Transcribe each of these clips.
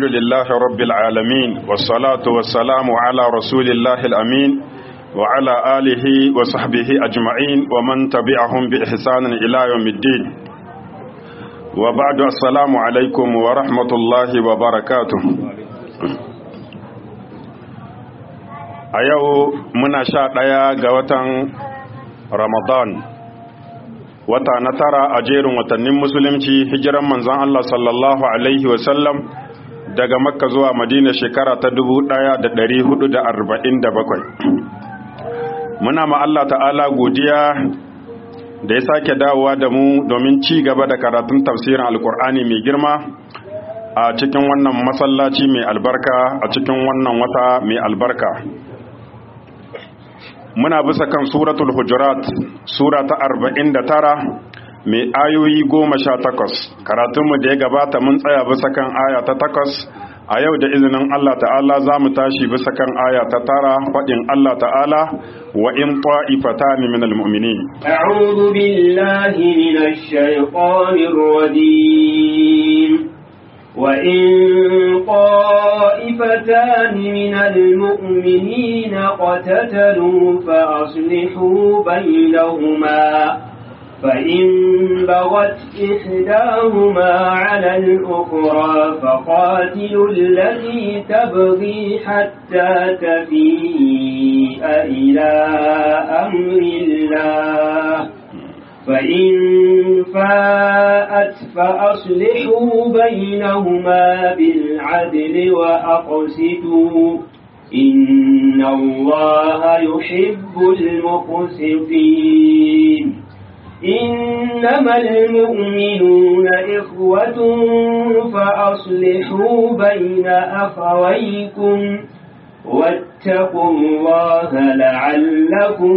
الحمد لله رب العالمين والصلاة والسلام على رسول الله الأمين وعلى آله وصحبه أجمعين ومن تبعهم بإحسان إلى يوم الدين وبعد السلام عليكم ورحمة الله وبركاته a yau muna sha ɗaya ga watan ramadan wata na tara a jerin watannin musulunci hijiran manzon Allah sallallahu alaihi wasallam daga makka zuwa madina shekara ta dubu ɗaya da ɗari hudu da arba'in da bakwai muna ma Allah ta'ala godiya da ya sake dawowa da mu domin ci gaba da karatun tafsirin alkur'ani mai girma a cikin wannan masallaci mai albarka a cikin wannan wata mai albarka muna bisa kan suratul hujurat sura ta arba'in da tara mai ayoyi goma sha takwas karatunmu da ya gabata mun tsaya bisa kan aya ta takwas a yau da izinin Allah ta'ala za mu tashi bisa kan aya ta tara faɗin Allah ta'ala wa in ta'ifatani min almu'minin a'udhu billahi minash shaitanir rajim وإن طائفتان من المؤمنين قتتلوا فأصلحوا بينهما فإن بغت إحداهما على الأخرى فقاتلوا التي تبغي حتى تفيء إلى أمر الله فإن فاءت فأصلحوا بينهما بالعدل وأقسطوا إن الله يحب المقسطين إنما المؤمنون إخوة فأصلحوا بين أخويكم واتقوا الله لعلكم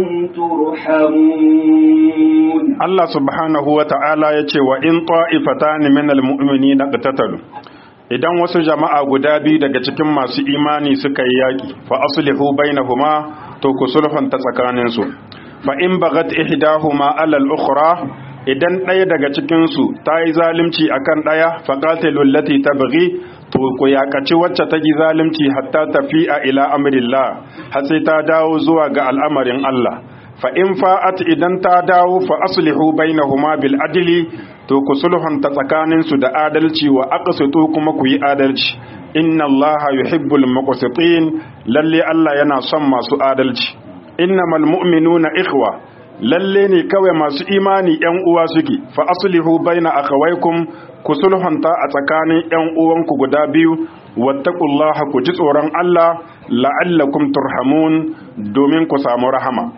ترحمون الله سبحانه وتعالى يتي وإن طائفتان من المؤمنين اقتتلوا idan wasu jama'a guda biyu daga cikin masu imani suka yi yaƙi fa aslihu bainahuma to ku sulhunta tsakaninsu fa in bagat ihdahuma alal ukhra idan ɗaya daga cikin su ta yi zalunci akan ɗaya fa qatilu allati tabghi to ku yakaci wacce ta yi zalunci hatta tafi'a ila amrillah har sai ta dawo zuwa ga al'amarin Allah fa in fa'at idan ta dawo fa aslihu bainahuma bil adli to ku sulhunta tsakanin su da adalci wa aqsitu kuma ku yi adalci inna Allah yuhibbul muqsitin lalle Allah yana son masu adalci innamal mu'minuna ikhwa lalle ne kawai masu imani yan uwa suke fa aslihu baina akhawaykum ku sulhunta a tsakanin yan uwanku guda biyu wattaqullaha ku ji tsoron Allah la'allakum turhamun domin ku samu rahama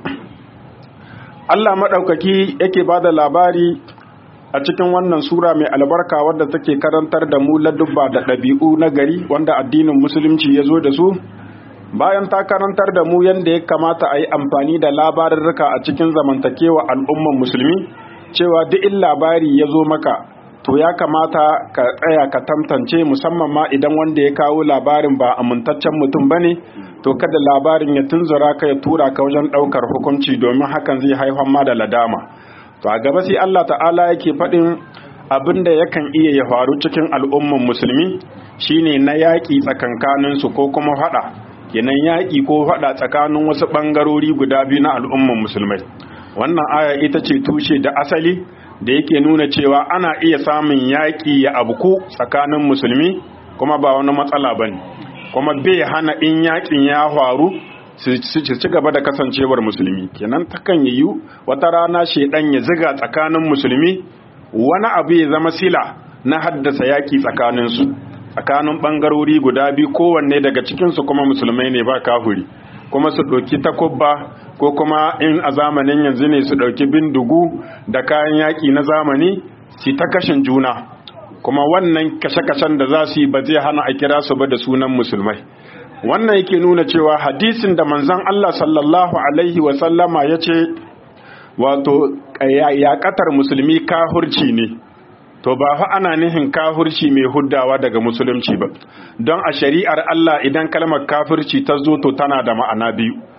Allah madaukaki yake bada labari a cikin wannan sura mai albarka wadda take karantar da mu ladubba da ɗabi'u na gari wanda addinin musulunci ya zo da su bayan ta karantar da mu yadda ya kamata a yi amfani da labarurruka a cikin zamantakewa al'umman musulmi cewa duk in labari ya zo maka to ya kamata ka tsaya ka tantance musamman ma idan wanda ya kawo labarin ba amintaccen mutum ba ne to kada labarin ya tunzura ka ya tura ka wajen ɗaukar hukunci domin hakan zai haifar ma da ladama to a gaba sai Allah ta'ala yake faɗin abin da yakan iya ya faru cikin al'umman musulmi shine na yaƙi tsakankaninsu ko kuma faɗa kenan yaƙi ko faɗa tsakanin wasu ɓangarori guda biyu na al'umman musulmai wannan aya ita ce tushe da asali da yake nuna cewa ana iya samun yaƙi ya abuku tsakanin musulmi kuma ba wani matsala ba ne kuma bai hana in yaƙin ya faru su ci gaba da kasancewar musulmi kenan takan yiwu wata rana shaidan ya ziga tsakanin musulmi wani abu ya zama sila na haddasa yaƙi tsakaninsu tsakanin ɓangarori guda biyu kowanne daga cikinsu kuma musulmai ne ba kafuri kuma su ɗauki takubba ko kuma in a zamanin yanzu ne su ɗauki bindigu da kayan yaƙi na zamani su ta kashin juna kuma wannan kashe-kashen da za su yi ba zai hana a kira su ba da sunan musulmai wannan yake nuna cewa hadisin da manzon Allah sallallahu alaihi wasallama ya ce wato yaƙatar musulmi kahurci ne to ba fa ana nihin kafirci mai huddawa daga musulunci ba don a shari'ar Allah idan kalmar kafirci ta zo to tana da ma'ana biyu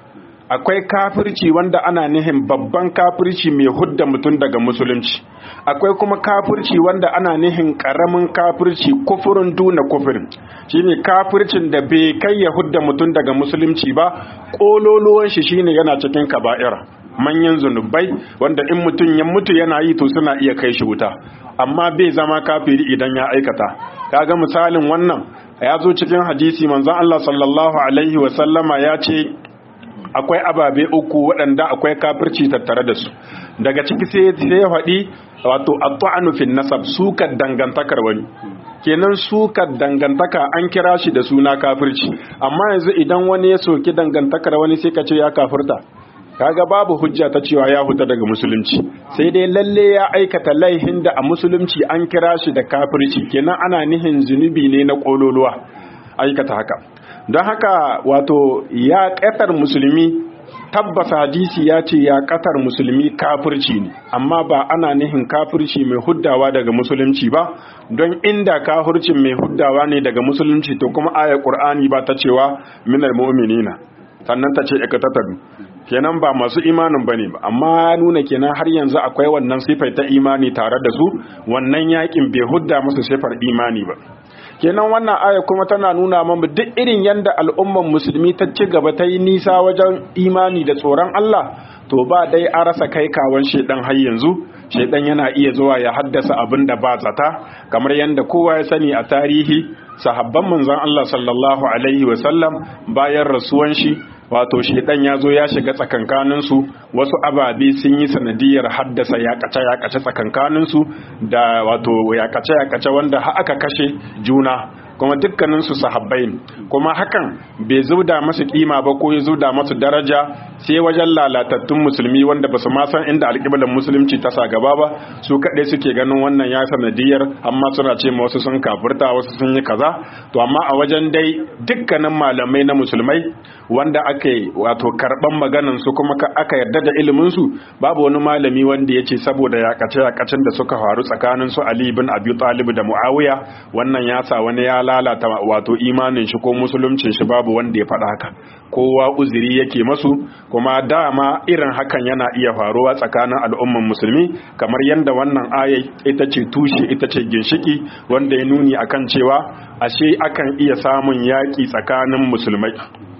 akwai kafirci wanda ana nihin babban kafirci mai hudda mutum daga musulunci akwai kuma kafirci wanda ana nihin karamin kafirci kufurin duna kufurin shine kafircin da bai kai ya hudda mutum daga musulunci ba kololuwan shi shine yana cikin kaba'ira manyan zunubai wanda in mutum ya mutu yana yi to suna iya kai shi wuta amma bai zama kafiri idan ya aikata kaga misalin wannan ya zo cikin hadisi manzon Allah sallallahu alaihi wa sallama ya ce akwai ababe uku waɗanda akwai kafirci tattare da su daga ciki sai sai faɗi wato at-ta'anu fi nasab sukar dangantakar wani kenan sukar dangantaka an kira shi da suna kafirci amma yanzu idan wani ya soki dangantakar wani sai ka ce ya kafirta kaga babu hujja ta cewa ya huta daga musulunci sai dai lalle ya aikata laihin da a musulunci an kira shi da kafirci kenan ana nihin zunubi ne na kololuwa aikata haka don haka wato ya ƙatar musulmi tabbas hadisi ya ce ya ƙatar musulmi kafirci ne amma ba ana nihin kafirci mai huddawa daga musulunci ba don inda kafircin mai huddawa ne daga musulunci to kuma ayar ƙur'ani ba ta cewa minar mu'minina sannan ta ce ikatataru kenan ba masu imanin bane ba amma nuna kenan har yanzu akwai wannan sifai ta imani tare da su wannan yakin bai hudda musu sifar imani ba kenan wannan aya kuma tana nuna mamu duk irin yanda al'umman musulmi ta ci gaba ta yi nisa wajen imani da tsoron Allah to ba dai a rasa kai kawan shedan har yanzu shedan yana iya zuwa ya haddasa abin da ba zata kamar yanda kowa ya sani a tarihi sahabban manzon Allah sallallahu alaihi wasallam bayan rasuwan shi wato shedan ya zo ya shiga tsakankaninsu wasu ababe sun yi sanadiyar haddasa yakace-yakace tsakankaninsu da wato yakace-yakace wanda aka kashe juna kuma dukkaninsu sahabbai ne kuma hakan bai zuda masu kima ba ko ya zuda masu daraja sai wajen lalatattun musulmi wanda ba su ma san inda alƙiblar musulunci ta sa gaba ba su kaɗai suke ganin wannan ya sanadiyar amma suna ce ma wasu sun kafirta wasu sun yi kaza to amma a wajen dai dukkanin malamai na musulmai wanda aka yi wato karɓan maganan su kuma aka yarda da ilimin su babu wani malami wanda ya ce saboda yakace yakacin da suka faru tsakanin su Ali bin Abi Talib da Muawiya wannan ya sa wani ya lalata wato imanin shi ko musuluncin shi babu wanda ya faɗa haka kowa uzuri yake masu kuma dama irin hakan yana iya faruwa tsakanin al'umman musulmi kamar yadda wannan ayai ita ce tushe ita ce ginshiki wanda ya nuni akan cewa ashe akan iya samun yaƙi tsakanin musulmai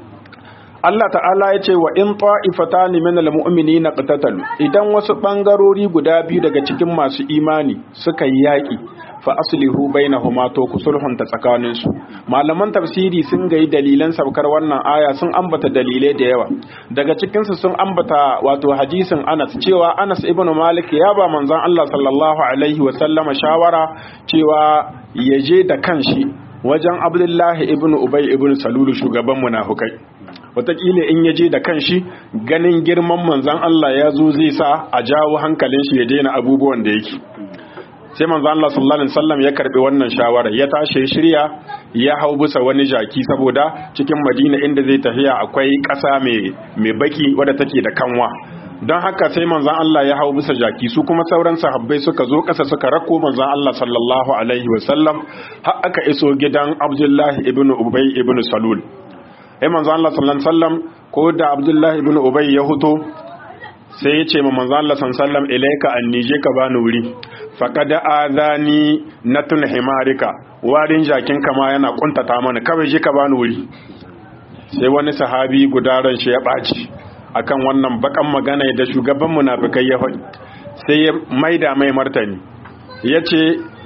Allah ta'ala ya ce wa in ta'ifatani min al-mu'minina qatatalu idan wasu bangarori guda biyu daga cikin masu imani suka yi yaki fa aslihu bainahuma to ku sulhunta tsakanin su malaman tafsiri sun gayi dalilan saukar wannan aya sun ambata dalilai da yawa daga cikin su sun ambata wato hadisin Anas cewa Anas ibn Malik ya ba manzon Allah sallallahu alaihi wa sallama shawara cewa ya je da kanshi wajen Abdullahi ibn Ubay ibn Salulu shugaban munafukai wataƙila in ya je da kanshi ganin girman manzan Allah ya zo zai sa a jawo hankalin shi ya daina abubuwan da yake sai manzan Allah sallallahu alaihi wasallam ya karbi wannan shawara ya tashi shirya ya hau bisa wani jaki saboda cikin Madina inda zai tafiya akwai ƙasa mai mai baki wadda take da kanwa don haka sai manzan Allah ya hau bisa jaki su kuma sauran sahabbai suka zo ƙasa suka rako manzan Allah sallallahu alaihi wasallam har aka iso gidan Abdullahi ibn Ubay ibn Salul sai manzo Allah sallallahu alaihi wasallam ko da Abdullah ibn Ubay ya huto sai ya ce ma manzo Allah sallallahu alaihi wasallam ilayka annije ka bani wuri faqad azani natun himarika warin jakin kama yana kuntata mana kawai je ka bani wuri sai wani sahabi gudaran shi ya baci akan wannan bakan magana da shugaban munafikai ya faɗi sai ya maida mai martani yace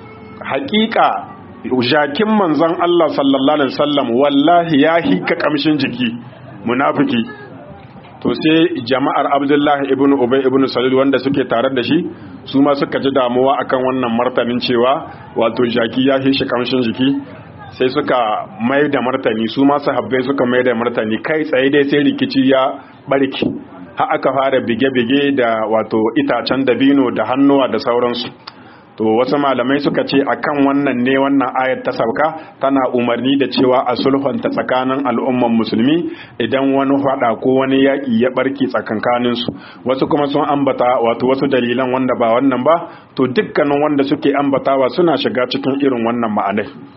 hakika jakin manzon Allah sallallahu alaihi wasallam wallahi ya hika kamshin jiki munafiki to sai jama'ar Abdullahi ibn Ubay ibn Salul wanda suke tare da shi su ma suka ji damuwa akan wannan martanin cewa wato jaki ya hishi kamshin jiki sai suka mai da martani su ma sahabbai suka mai da martani kai tsaye dai sai rikici ya barki har aka fara bige-bige da wato itacen dabino da hannuwa da sauransu to wasu malamai suka ce akan wannan ne wannan ayat ta sauka tana umarni da cewa a sulhunta tsakanin al'umman musulmi idan wani fada ko wani yaƙi ya barke tsakankanin su wasu kuma sun ambata wato wasu dalilan wanda ba wannan ba to dukkanin wanda suke ambatawa suna shiga cikin irin wannan ma'anai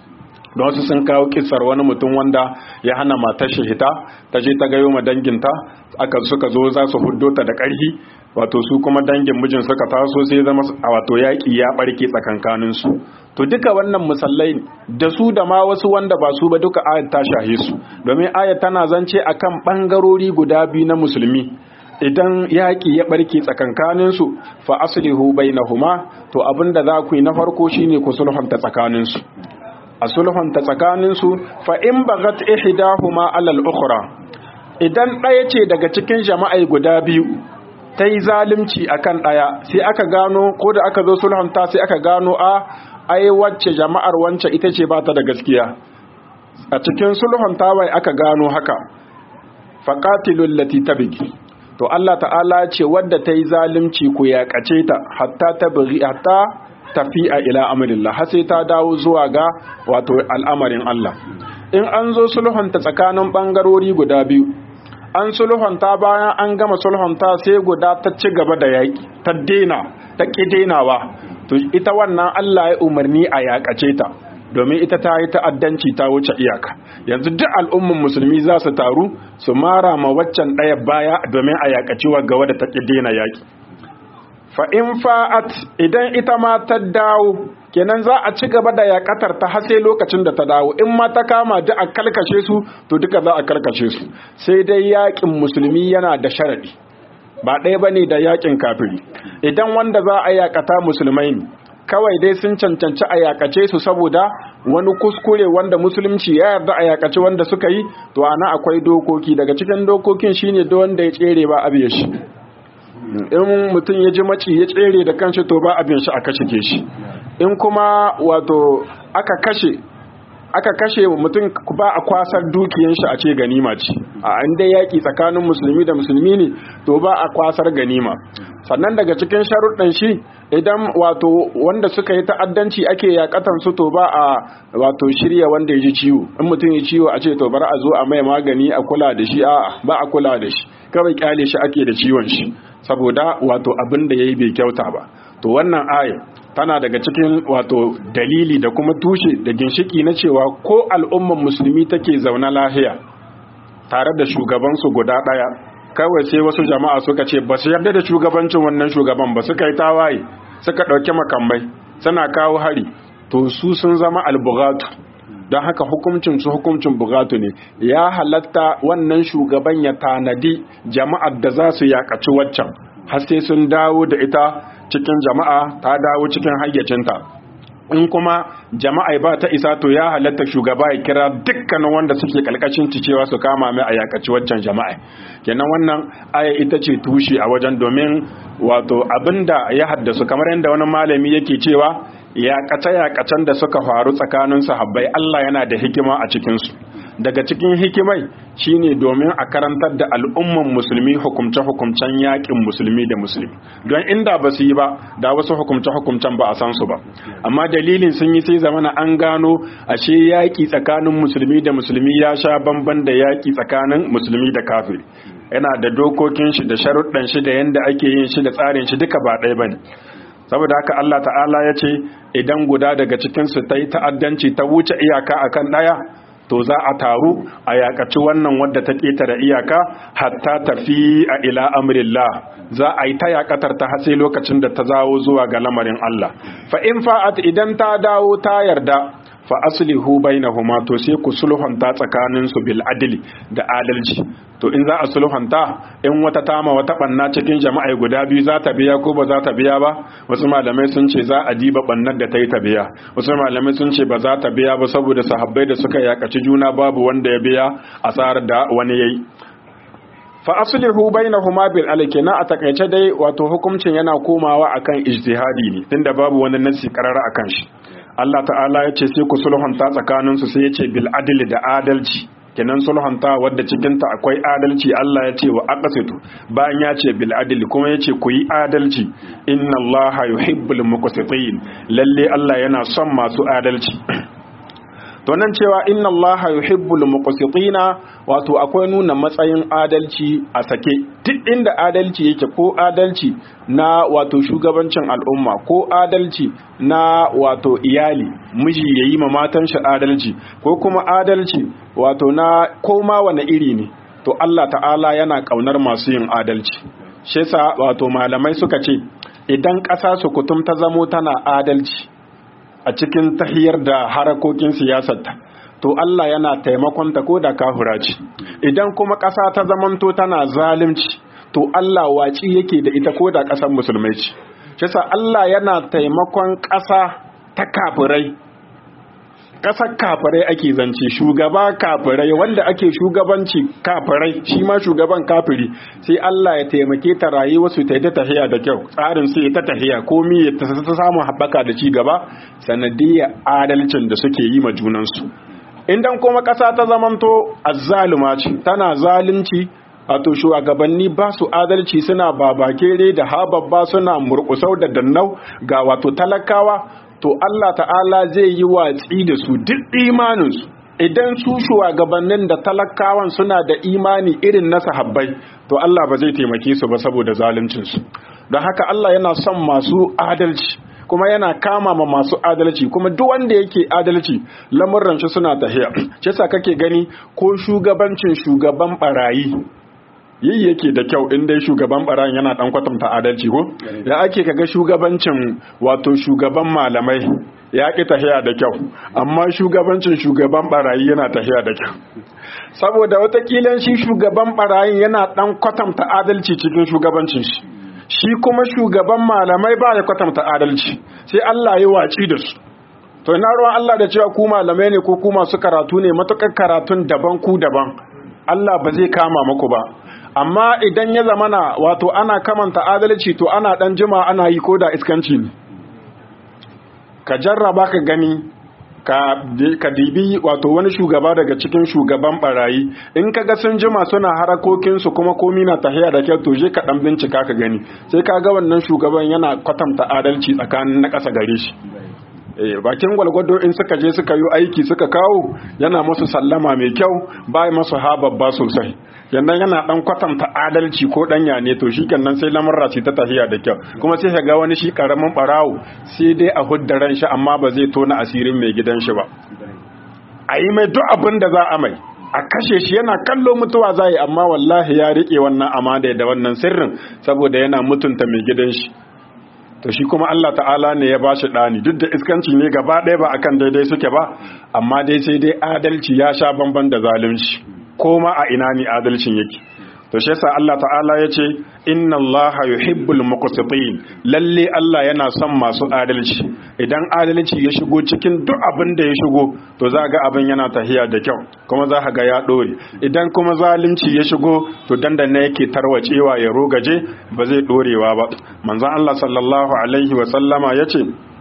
don wasu sun kawo kisar wani mutum wanda ya hana matar shi hita ta je ta gayo ma danginta aka suka zo za su huddo ta da ƙarfi wato su kuma dangin mijin suka taso sai zama a wato yaƙi ya ɓarke tsakankanin su to duka wannan musallai da su da ma wasu wanda ba su ba duka ayat ta shahe su domin ayat tana zance akan ɓangarori guda biyu na musulmi idan yaƙi ya ɓarke tsakankaninsu fa aslihu bainahuma to abinda za ku yi na farko shine ku sulhunta tsakaninsu a sulhunta tsakaninsu fa in bagat ihdahuma alal ukhra idan ɗaya ce daga cikin jama'ai guda biyu ta yi zalunci akan ɗaya sai aka gano ko da aka zo sulhunta sai aka gano a ai wacce jama'ar wance ita ce ba ta da gaskiya a cikin sulhunta wai aka gano haka faqatilul lati tabghi to Allah ta'ala ce wadda ta yi zalunci ku yaƙace ta hatta ta bari hatta tafi'a ila amrillah har sai ta dawo zuwa ga wato al'amarin Allah in an zo sulhunta tsakanin bangarori guda biyu an sulhunta bayan an gama sulhunta sai guda ta ci gaba da yaƙi ta dena ta ƙi denawa to ita wannan Allah ya umarni a yaƙace ta domin ita ta yi ta'addanci ta wuce iyaka yanzu duk al'umman musulmi za su taru su mara ma waccan ɗaya baya domin a yakaci wa gawa da ta ƙi daina yaƙi fa in fa'at idan ita ma ta dawo kenan za a ci gaba da yakatar ta har sai lokacin da ta dawo in ma ta kama duk a kalkashe su to duka za a kalkashe su sai dai yaƙin musulmi yana da sharadi ba ɗaya bane da yaƙin kafiri idan wanda za a yakata musulmai ne kawai dai sun cancanci a yakace su saboda wani kuskure wanda musulunci ya yarda a yakace wanda suka yi to ana akwai dokoki daga cikin dokokin shine da wanda ya tsere ba a shi in mutum ya ji maci ya tsere da kanshi to ba abin shi a kashe ke shi in kuma wato aka kashe aka kashe mutum ba a kwasar dukiyan shi a ce ganima ce a an dai yaki tsakanin musulmi da musulmi ne to ba a kwasar ganima sannan daga cikin sharuɗan shi idan wato wanda suka yi ta'addanci ake yakatan su to ba a wato shirya wanda ya ji ciwo in mutum ya ciwo a ce to bar a zo a mai magani a kula da shi a'a ba a kula da shi kawai kyale shi ake da ciwon shi saboda wato abin da yayi bai kyauta ba to wannan aya tana daga cikin wato dalili da kuma tushe da ginshiki na cewa ko al'umman musulmi take zaune lahiya tare da shugabansu guda ɗaya kawai sai wasu jama'a suka ce ba su yarda da shugabancin wannan shugaban ba suka yi tawaye suka ɗauki makamai suna kawo hari to su sun zama albugatu don haka hukuncin su hukuncin bugatu ne ya halatta wannan shugaban ya tanadi jama'ar da za su yakaci waccan har sai sun dawo da ita cikin jama'a ta dawo cikin hayyacinta in kuma jama'a ba ta isa to ya halatta shugaba ya kira dukkanin wanda suke kalkashin cewa su kama mai a yakaci waccan jama'a kenan wannan aya ita ce tushe a wajen domin wato abinda ya haddasu kamar yadda wani malami yake cewa yaƙace-yaƙacen da suka faru tsakanin sahabbai Allah yana da hikima a cikinsu daga cikin hikimai shine domin a karantar da al'umman musulmi hukumce-hukumcen yaƙin musulmi da musulmi don inda ba su yi ba da wasu hukumce-hukumcen ba a san su ba amma dalilin sun yi sai zamana an gano ashe yaƙi tsakanin musulmi da musulmi ya sha bamban da yaƙi tsakanin musulmi da kafiri yana da dokokin shi da sharuɗan shi da yanda ake yin shi da tsarin shi duka ba ɗaya bane saboda haka Allah ta'ala ya ce idan guda daga cikinsu ta yi ta'addanci ta wuce iyaka akan ɗaya to za a taru a yakaci wannan wadda ta ƙetare iyaka hatta tafi a ila amrillah za a yi ta yakatar ta hatsi lokacin da ta zawo zuwa ga lamarin Allah fa in fa'at idan ta dawo ta yarda fa aslihu bainahuma to sai ku sulhunta tsakanin su bil adli da adalci to in za a sulhunta in wata tama wata banna cikin jama'a guda biyu za ta biya ko ba za ta biya ba wasu malamai sun ce za a diba bannar da ta yi ta biya wasu malamai sun ce ba za ta biya ba saboda sahabbai da suka yakaci juna babu wanda ya biya asarar da wani yayi fa aslihu bainahuma bil alkina a takaice dai wato hukuncin yana komawa akan ijtihadi ne tunda babu wani nasi karara akan shi Allah ta'ala ya ce sai ku sulhunta tsakaninsu sai ya ce bil adli da adalci kenan sulhunta wadda cikinta akwai adalci Allah ya ce wa aqsitu bayan ya ce bil adli kuma ya ce ku yi adalci inna Allah yuhibbul muqsitin lalle Allah yana son masu adalci to nan cewa inna Allah yuhibbul muqsitina wato akwai nuna matsayin adalci a sake duk inda adalci yake ko adalci na wato shugabancin al'umma ko adalci na wato iyali miji yayi ma matan shi adalci ko kuma adalci wato na koma wani iri ne to Allah ta'ala yana kaunar masu yin adalci shi yasa wato malamai suka ce idan ƙasa su kutum ta zamo tana adalci a cikin tahiyar da harakokin siyasarta to Allah yana taimakon ta ko da kafura ce idan kuma ƙasa ta zamanto tana zalunci to Allah waci yake da ita ko da ƙasar musulmai ce shi Allah yana taimakon ƙasa ta kafirai ƙasar kafirai ake zance shugaba kafirai wanda ake shugabanci kafirai shi ma shugaban kafiri sai Allah ya taimake ta rayuwa su ta yi ta tahiya da kyau tsarin su ta tahiya komi ya ta samu haɓaka da ci gaba sanadiyya adalcin da suke yi ma junansu idan kuma ƙasa ta zamanto azzaluma ce tana zalunci wato shugabanni ba su adalci suna babakere da hababba suna murkusau da dannau ga wato talakawa to Allah ta'ala zai yi watsi da su duk imaninsu idan su shugabannin da talakawan suna da imani irin na sahabbai to Allah ba zai taimake su ba saboda zaluncinsu don haka Allah yana son masu adalci kuma yana kama ma masu adalci kuma duk wanda yake adalci lamurran shi suna tahiya shi yasa kake gani ko shugabancin shugaban barayi yi yake da kyau in dai shugaban barayin yana dan kwatanta adalci ko ya ake kaga shugabancin wato shugaban malamai ya ki tahiya da kyau amma shugabancin shugaban barayi yana tahiya da kyau saboda watakila shi shugaban barayin yana dan kwatanta adalci cikin shugabancin shi shi kuma shugaban malamai ba ya kwatanta adalci sai Allah ya waci da su to ina ruwan Allah da cewa ku malamai ne ko ku masu karatu ne matukar karatun daban ku daban Allah ba zai kama muku ba amma idan ya zamana wato ana kamanta adalci to ana dan jima ana yi ko da iskanci ne ka jarraba ka gani ka dibi wato wani shugaba daga cikin shugaban barayi in ka ga sun jima suna harakokinsu kuma komi na tahiya da kyau to je ka dan bincika ka gani sai ka ga wannan shugaban yana kwatanta adalci tsakanin na ƙasa gare shi bakin gwalgwado in suka je suka yi aiki suka kawo yana masu sallama mai kyau ba masu hababba sosai yannan yana dan kwatanta adalci ko danya ne to shi kenan sai lamarra ta tafiya da kyau kuma sai ka ga wani shi karamin barawo sai dai a hudda ran shi amma ba zai tona asirin mai gidan shi ba a yi mai duk abin da za a mai a kashe shi yana kallo mutuwa za yi amma wallahi ya rike wannan amana da wannan sirrin saboda yana mutunta mai gidan shi to shi kuma Allah ta'ala ne ya bashi ɗani duk da iskanci ne gaba ɗaya ba akan daidai suke ba amma dai sai dai adalci ya sha bamban da zalunci ko ma a ina ne adalcin yake to shi yasa Allah ta'ala ya ce inna Allah yuhibbul muqsitin lalle Allah yana son masu adalci idan adalci ya shigo cikin duk abin da ya shigo to za ga abin yana tahiya da kyau kuma za ga ya dore idan kuma zalunci ya shigo to dandana yake tarwacewa ya rogaje ba zai dorewa ba manzon Allah sallallahu alaihi wa sallama yace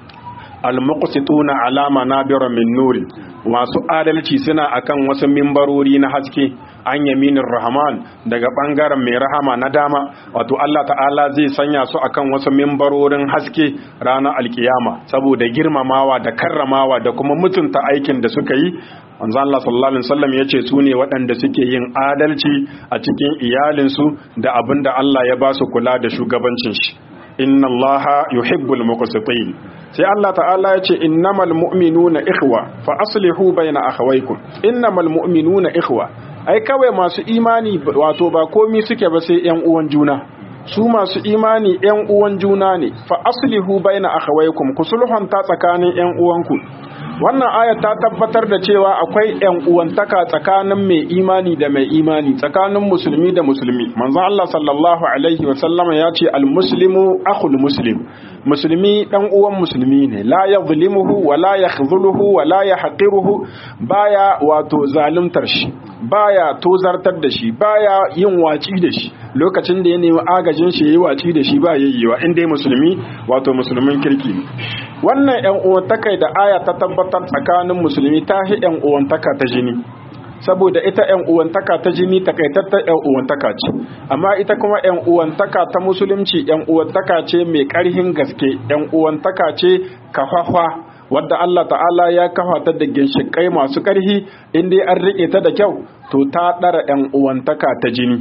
al-muqsituna ala manabira min nuri masu adalci suna akan wasu mimbarori na haske an yaminin rahman daga bangaren mai rahama na dama wato Allah ta'ala zai sanya su akan wasu mimbarorin haske ranar alkiyama saboda girmamawa da karramawa da kuma mutunta aikin da suka yi manzo Allah sallallahu alaihi wasallam yace su ne waɗanda suke yin adalci a cikin iyalinsu da abinda Allah ya ba su kula da shugabancin shi inna allaha yuhibbul muqsitin sai Allah ta'ala ya ce innamal mu'minuna ikhwa fa aslihu bayna akhawaykum innamal mu'minuna ikhwa ai kawai masu imani wato ba komi suke ba sai yan uwan juna su masu imani yan uwan juna ne fa aslihu bayna akhawaykum ku sulhunta tsakanin yan uwanku wannan aya ta tabbatar da cewa akwai yan uwantaka tsakanin mai imani da mai imani tsakanin musulmi da musulmi manzon Allah sallallahu alaihi wa sallama ya ce al muslimu akhul muslim musulmi dan uwan musulmi ne la yadhlimuhu wa la yakhdhuluhu wa la yahqiruhu baya wato zaluntar shi baya tozartar da shi baya yin waci da shi lokacin da ya nemi agajin shi yayi waci da shi ba yayyewa in dai musulmi wato musulmin kirki wannan yan uwantaka da aya ta tabbatar tsakanin musulmi ta hi yan uwantaka ta jini saboda ita yan uwantaka ta jini takaitattar yan uwantaka ce amma ita kuma yan uwantaka ta musulunci yan uwantaka ce mai karhin gaske yan uwantaka ce kafafa wadda Allah ta'ala ya kafa ta da ginshikai masu ƙarfi in dai an riƙe ta da kyau to ta ɗara ‘yan uwantaka ta jini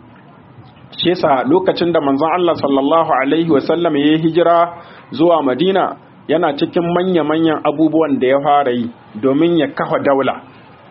shi yasa lokacin da manzon Allah sallallahu alaihi wasallam ya yi hijira zuwa Madina yana cikin manya-manyan abubuwan da ya fara yi domin ya kafa daula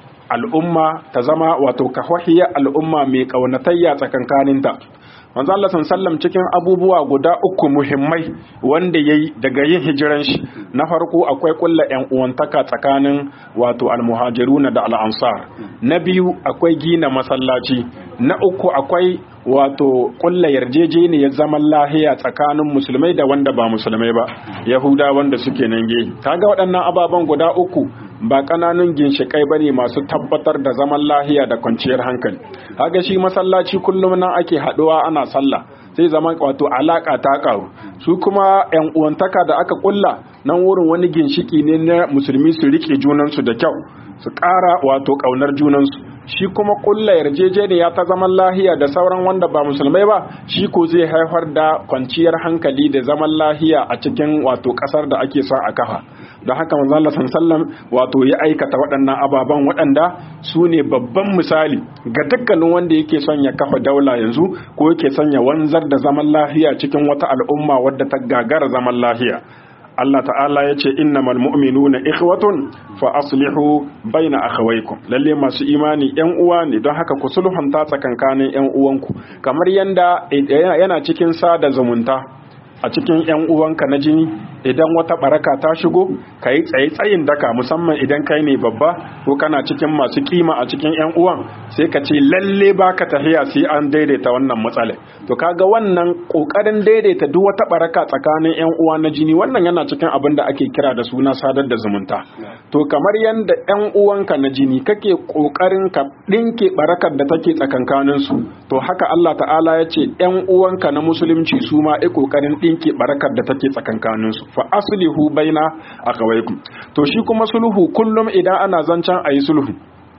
al'umma ta zama wato kahwahiyar al'umma mai ƙaunatayya tsakankaninta manzo Allah sallam cikin abubuwa guda uku muhimmai wanda yayi daga yin hijiran shi na farko akwai kulla yan uwantaka tsakanin wato almuhajiruna da al'ansar na biyu akwai gina masallaci na uku akwai wato kulla yarjejeniyar zaman lahiya tsakanin musulmai da wanda ba musulmai ba yahuda wanda suke nan gehe kaga waɗannan ababen guda uku ba ƙananun ginshiƙai ba ne masu tabbatar da zaman lahiya da kwanciyar hankali haga shi masallaci kullum nan ake haɗuwa ana sallah sai zama wato alaƙa ta ƙaru su kuma yan uwantaka da aka kulla nan wurin wani ginshiki ne na musulmi su riƙe junansu da kyau su ƙara wato ƙaunar junansu shi kuma kulla yarjejeniya ta zaman lahiya da sauran wanda ba musulmai ba shi ko zai haifar da kwanciyar hankali da zaman lahiya a cikin wato ƙasar da ake son a kafa don haka manzo Allah sallam wato ya aikata waɗannan ababen waɗanda su ne babban misali ga dukkanin wanda yake son ya kafa daula yanzu ko yake son ya wanzar da zaman lahiya cikin wata al'umma wadda ta gagara zaman lahiya Allah ta'ala ya ce innamal mu'minuna ikhwatun fa aslihu baina akhawaykum lalle masu imani yan uwa ne don haka ku sulhunta tsakankanin yan uwanku kamar yanda yana cikin sada zumunta a cikin yan uwanka na jini idan wata baraka ta shigo ka yi tsaye tsayin daka musamman idan kai ne babba ko kana cikin masu kima a cikin yan uwan sai ka ce lalle baka tafiya sai an daidaita wannan matsala to kaga wannan kokarin daidaita duk wata baraka tsakanin yan uwa na jini wannan yana cikin abin da ake kira da suna sadar da zumunta to kamar yanda yan uwanka na jini kake kokarin ka dinke barakar da take tsakankanin su to haka Allah ta'ala ya ce yan uwanka na musulunci su ma ai kokarin dinke barakar da take tsakankanin su fa aslihu baina akawaikum to shi kuma sulhu kullum idan ana zancen ayi sulhu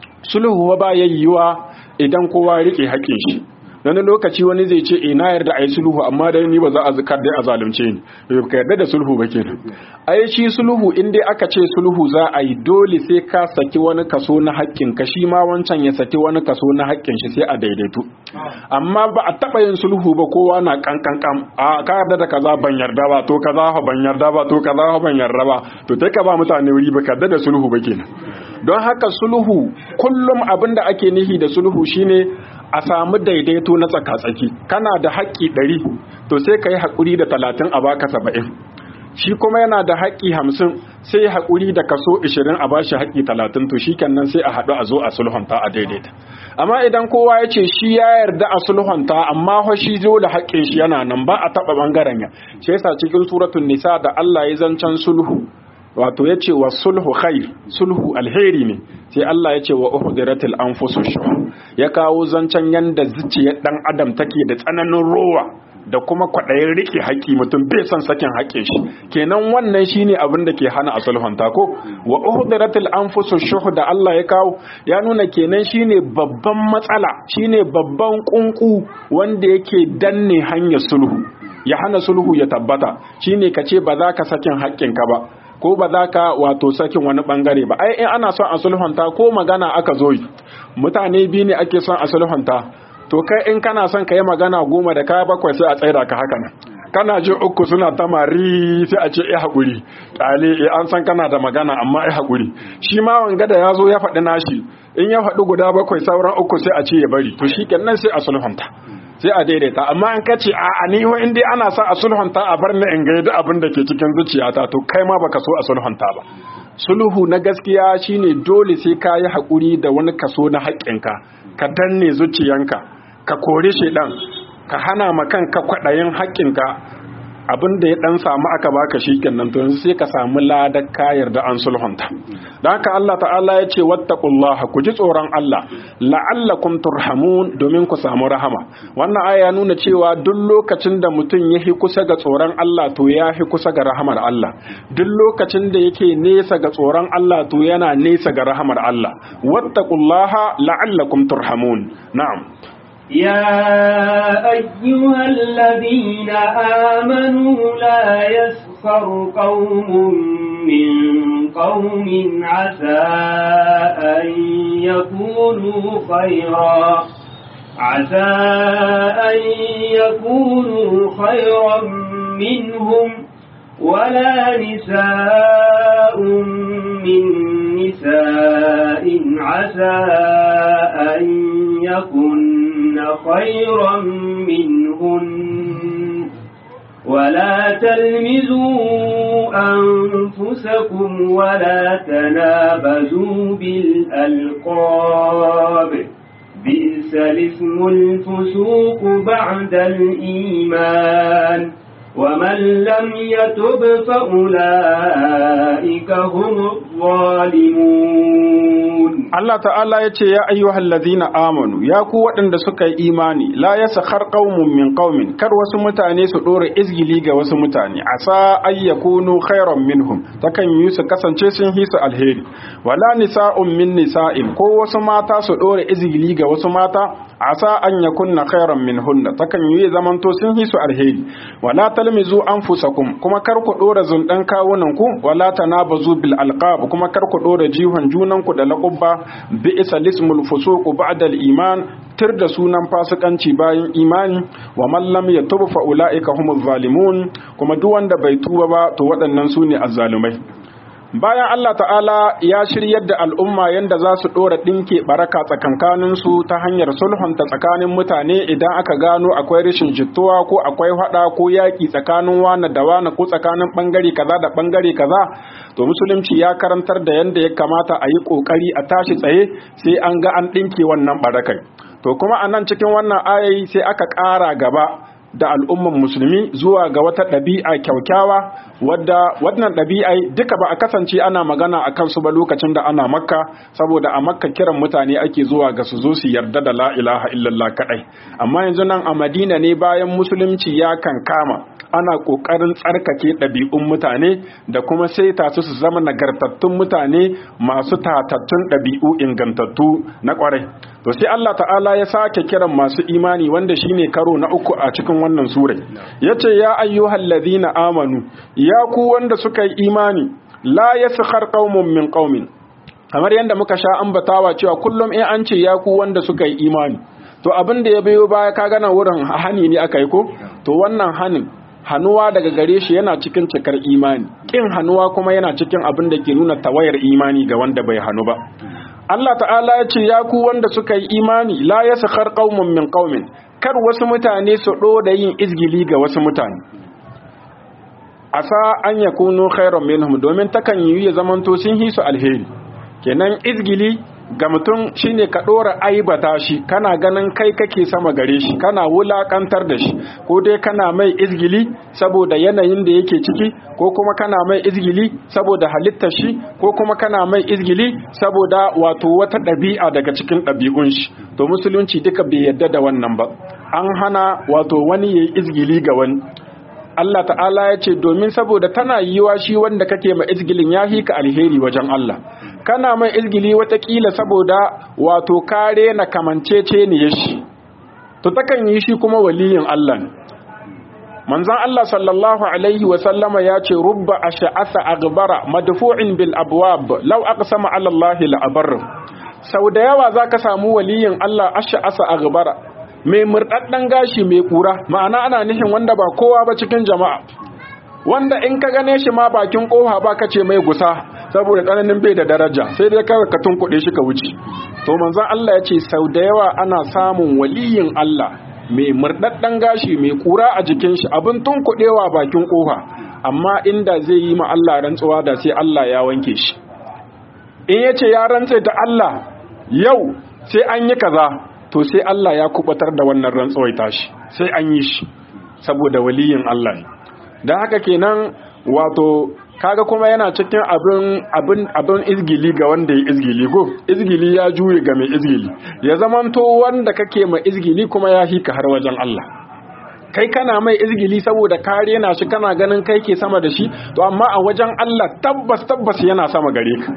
sulhu ba yayyuwa idan kowa rike haƙin shi wani lokaci wani zai ce ina yarda a yi sulhu amma dai ni ba za a zikar dai a zalunce ni ka yarda da sulhu ba kenan ai shi sulhu in dai aka ce sulhu za a yi dole sai ka saki wani kaso na haƙƙin ka shi ma wancan ya saki wani kaso na haƙƙin shi sai a daidaitu amma ba a taɓa yin sulhu ba kowa na kankan kam a ka yarda da kaza ban yarda ba to kaza fa ban yarda ba to kaza fa ban yarda ba to sai ka ba mutane wuri ba ka yarda da sulhu ba kenan don haka sulhu kullum abin da ake nihi da sulhu shine a samu daidaito na tsaka-tsaki kana da haƙƙi ɗari to sai ka yi haƙuri da talatin a baka saba'in shi kuma yana da haƙƙi hamsin sai haƙuri da kaso ishirin a bashi haƙƙi talatin to shi kenan sai a haɗu a zo a sulhunta a daidaita amma idan kowa ya ce shi ya yarda a sulhunta amma fa shi zo da haƙƙin shi yana nan ba a taɓa ɓangaren ya shi yasa cikin suratun nisa da Allah ya zancen sulhu wato ya ce wa sulhu khair sulhu alheri ne sai Allah ya ce wa uhdiratil anfusu shuh ya kawo zancen yanda zuciyar dan adam take da tsananin rowa da kuma kwaɗayin riƙe haƙƙi mutum bai son sakin haƙƙin shi kenan wannan shine abin da ke hana a sulhunta ko wa uhdiratil anfusu shuh da Allah ya kawo ya nuna kenan shine babban matsala shine babban kunku wanda yake danne hanyar sulhu ya hana sulhu ya tabbata shine kace ba za ka sakin haƙƙinka ba ko ba za ka wato sakin wani bangare ba ai in ana son a sulhunta ko magana aka zo yi mutane biyu ne ake son a sulhunta to kai in kana son ka yi magana goma da kaya bakwai sai a tsaida ka haka nan kana ji uku suna ta mari sai a ce eh haƙuri ƙale eh an san kana da magana amma eh haƙuri shi ma wanga da ya zo ya faɗi nashi in ya faɗi guda bakwai sauran uku sai a ce ya bari to shi kenan sai a sulhunta sai a daidaita amma an kace a aniho in dai ana sa a sulhunta a bar ni in ga yadda abin da ke cikin zuciyata to kai ma baka so a sulhunta ba sulhu na gaskiya shine dole sai ka yi haƙuri da wani kaso na haƙƙinka ka danne zuciyanka ka kore shi ɗan ka hana ma kanka kwaɗayin haƙƙinka abin da ya dan samu aka baka shi kenan to yanzu sai ka samu ladar ka yarda an sulhunta dan haka Allah ta'ala ya ce wattaqullaha ku ji tsoron Allah la'allakum turhamun domin ku samu rahama wannan aya nuna cewa duk lokacin da mutum ya hi kusa ga tsoron Allah to ya hi kusa ga rahamar Allah duk lokacin da yake nesa ga tsoron Allah to yana nesa ga rahamar Allah wattaqullaha la'allakum turhamun na'am يا أيها الذين آمنوا لا يسخر قوم من قوم عسى أن يكونوا خيرا عسى أن يكونوا خيرا منهم ولا نساء من نساء عسى أن يكن خيرا منهن ولا تلمزوا أنفسكم ولا تنابزوا بالألقاب بئس الاسم الفسوق بعد الإيمان ومن لم يتب فأولئك هم الظالمون Allah ta'ala ya ce ya ayyuhal ladina amanu ya ku waɗanda suka yi imani la yasakhar qaumun min qaumin kar wasu mutane su dora izgili ga wasu mutane asa ay yakunu khairan minhum takan yi su kasance sun hisu alheri wala nisa'un min nisa'in ko wasu mata su dora izgili ga wasu mata asa an yakunna khairan minhunna takan yi zamanto sun hisu alheri wala talmizu anfusakum kuma kar ku dora zundan kawunan ku wala tanabazu bil alqab kuma kar ku dora jihon junan ku da laqabba bi isa lismul fusuq ba'da al iman tir da sunan fasikanci bayan imani wa man lam yatub fa ulaika humuz zalimun kuma duk wanda bai tuba ba to waɗannan su ne azzalumai bayan Allah ta'ala ya shiryar da al'umma yadda za su ɗora ɗinke baraka tsakankaninsu ta hanyar sulhunta tsakanin mutane idan aka gano akwai rashin jituwa ko akwai haɗa ko yaƙi tsakanin wane da wane ko tsakanin ɓangare kaza da ɓangare kaza to musulunci ya karantar da yadda ya kamata a yi ƙoƙari a tashi tsaye sai an ga an ɗinke wannan barakai to kuma a nan cikin wannan ayayi sai aka ƙara gaba da al'umman musulmi zuwa ga wata ɗabi'a kyaukyawa wadda wannan ɗabi'a duka ba a kasance ana magana a kansu ba lokacin da ana makka saboda a makka kiran mutane ake zuwa ga su zo su yarda da la ilaha illallah kaɗai amma yanzu nan a madina ne bayan musulunci ya kan kama ana ƙoƙarin tsarkake ɗabi'un mutane da kuma saita su su zama nagartattun mutane masu tatattun ɗabi'u ingantattu na ƙwarai to sai Allah ta'ala ya sake kiran masu imani wanda shine karo na uku a cikin wannan sura yace ya ayyuhal ladina amanu ya ku wanda suka yi imani la yaskhar qaumun min qaumin kamar yadda muka sha ambatawa cewa kullum in an ce ya ku wanda suka yi imani to abin da ya biyo baya ka gana wurin hani ne aka yi ko to wannan hanin hannuwa daga gare shi yana cikin cikar imani kin hannuwa kuma yana cikin abin da ke nuna tawayar imani ga wanda bai hannu ba Allah ta'ala ya ce ya ku wanda suka yi imani la yaskhar qaumun min qaumin kar wasu mutane su da yin izgili ga wasu mutane asa an yakunu khairan minhum domin takan yi ya zamanto sun hisu alheri kenan izgili ga mutum shine ka dora aibata shi kana ganin kai kake sama gare shi kana wulakantar da shi ko dai kana mai izgili saboda yanayin da yake ciki ko kuma kana mai izgili saboda halittar shi ko kuma kana mai izgili saboda wato wata ɗabi'a daga cikin ɗabi'un shi to musulunci duka bai yadda da wannan ba an hana wato wani yayi izgili ga wani Allah ta'ala ya ce domin saboda tana yiwa shi wanda kake ma izgilin ya hika alheri wajen Allah kana mai izgili watakila saboda wato kare na kamancece ne shi to takan yi shi kuma waliyin Allah ne manzon Allah sallallahu alaihi wa sallama ya ce rubba ash'asa aghbara madfu'in bil abwab law aqsama ala Allah la abar sau da yawa zaka samu waliyin Allah ash'asa aghbara mai murdaddan gashi mai kura ma'ana ana nihin wanda ba kowa ba cikin jama'a wanda in ka gane shi ma bakin kofa ba ka ce mai gusa saboda tsananin bai da daraja sai dai kawai ka tunkuɗe shi ka wuce to manzon Allah ya ce sau da yawa ana samun waliyin Allah mai murdaddan gashi mai kura a jikin shi abin tunkuɗewa bakin kofa amma inda zai yi ma Allah rantsuwa da sai Allah ya wanke shi in ya ce ya rantse da Allah yau sai an yi kaza to sai Allah ya kubatar da wannan rantsuwai tashi sai an yi shi saboda waliyin Allah ne don haka kenan wato kaga kuma yana cikin abin abin abin izgili ga wanda ya izgili go izgili ya juye ga mai izgili ya zamanto wanda kake mai izgili kuma ya hika har wajen Allah kai kana mai izgili saboda kare yana shi kana ganin kai ke sama da shi to amma a wajen Allah tabbas tabbas yana sama gare ka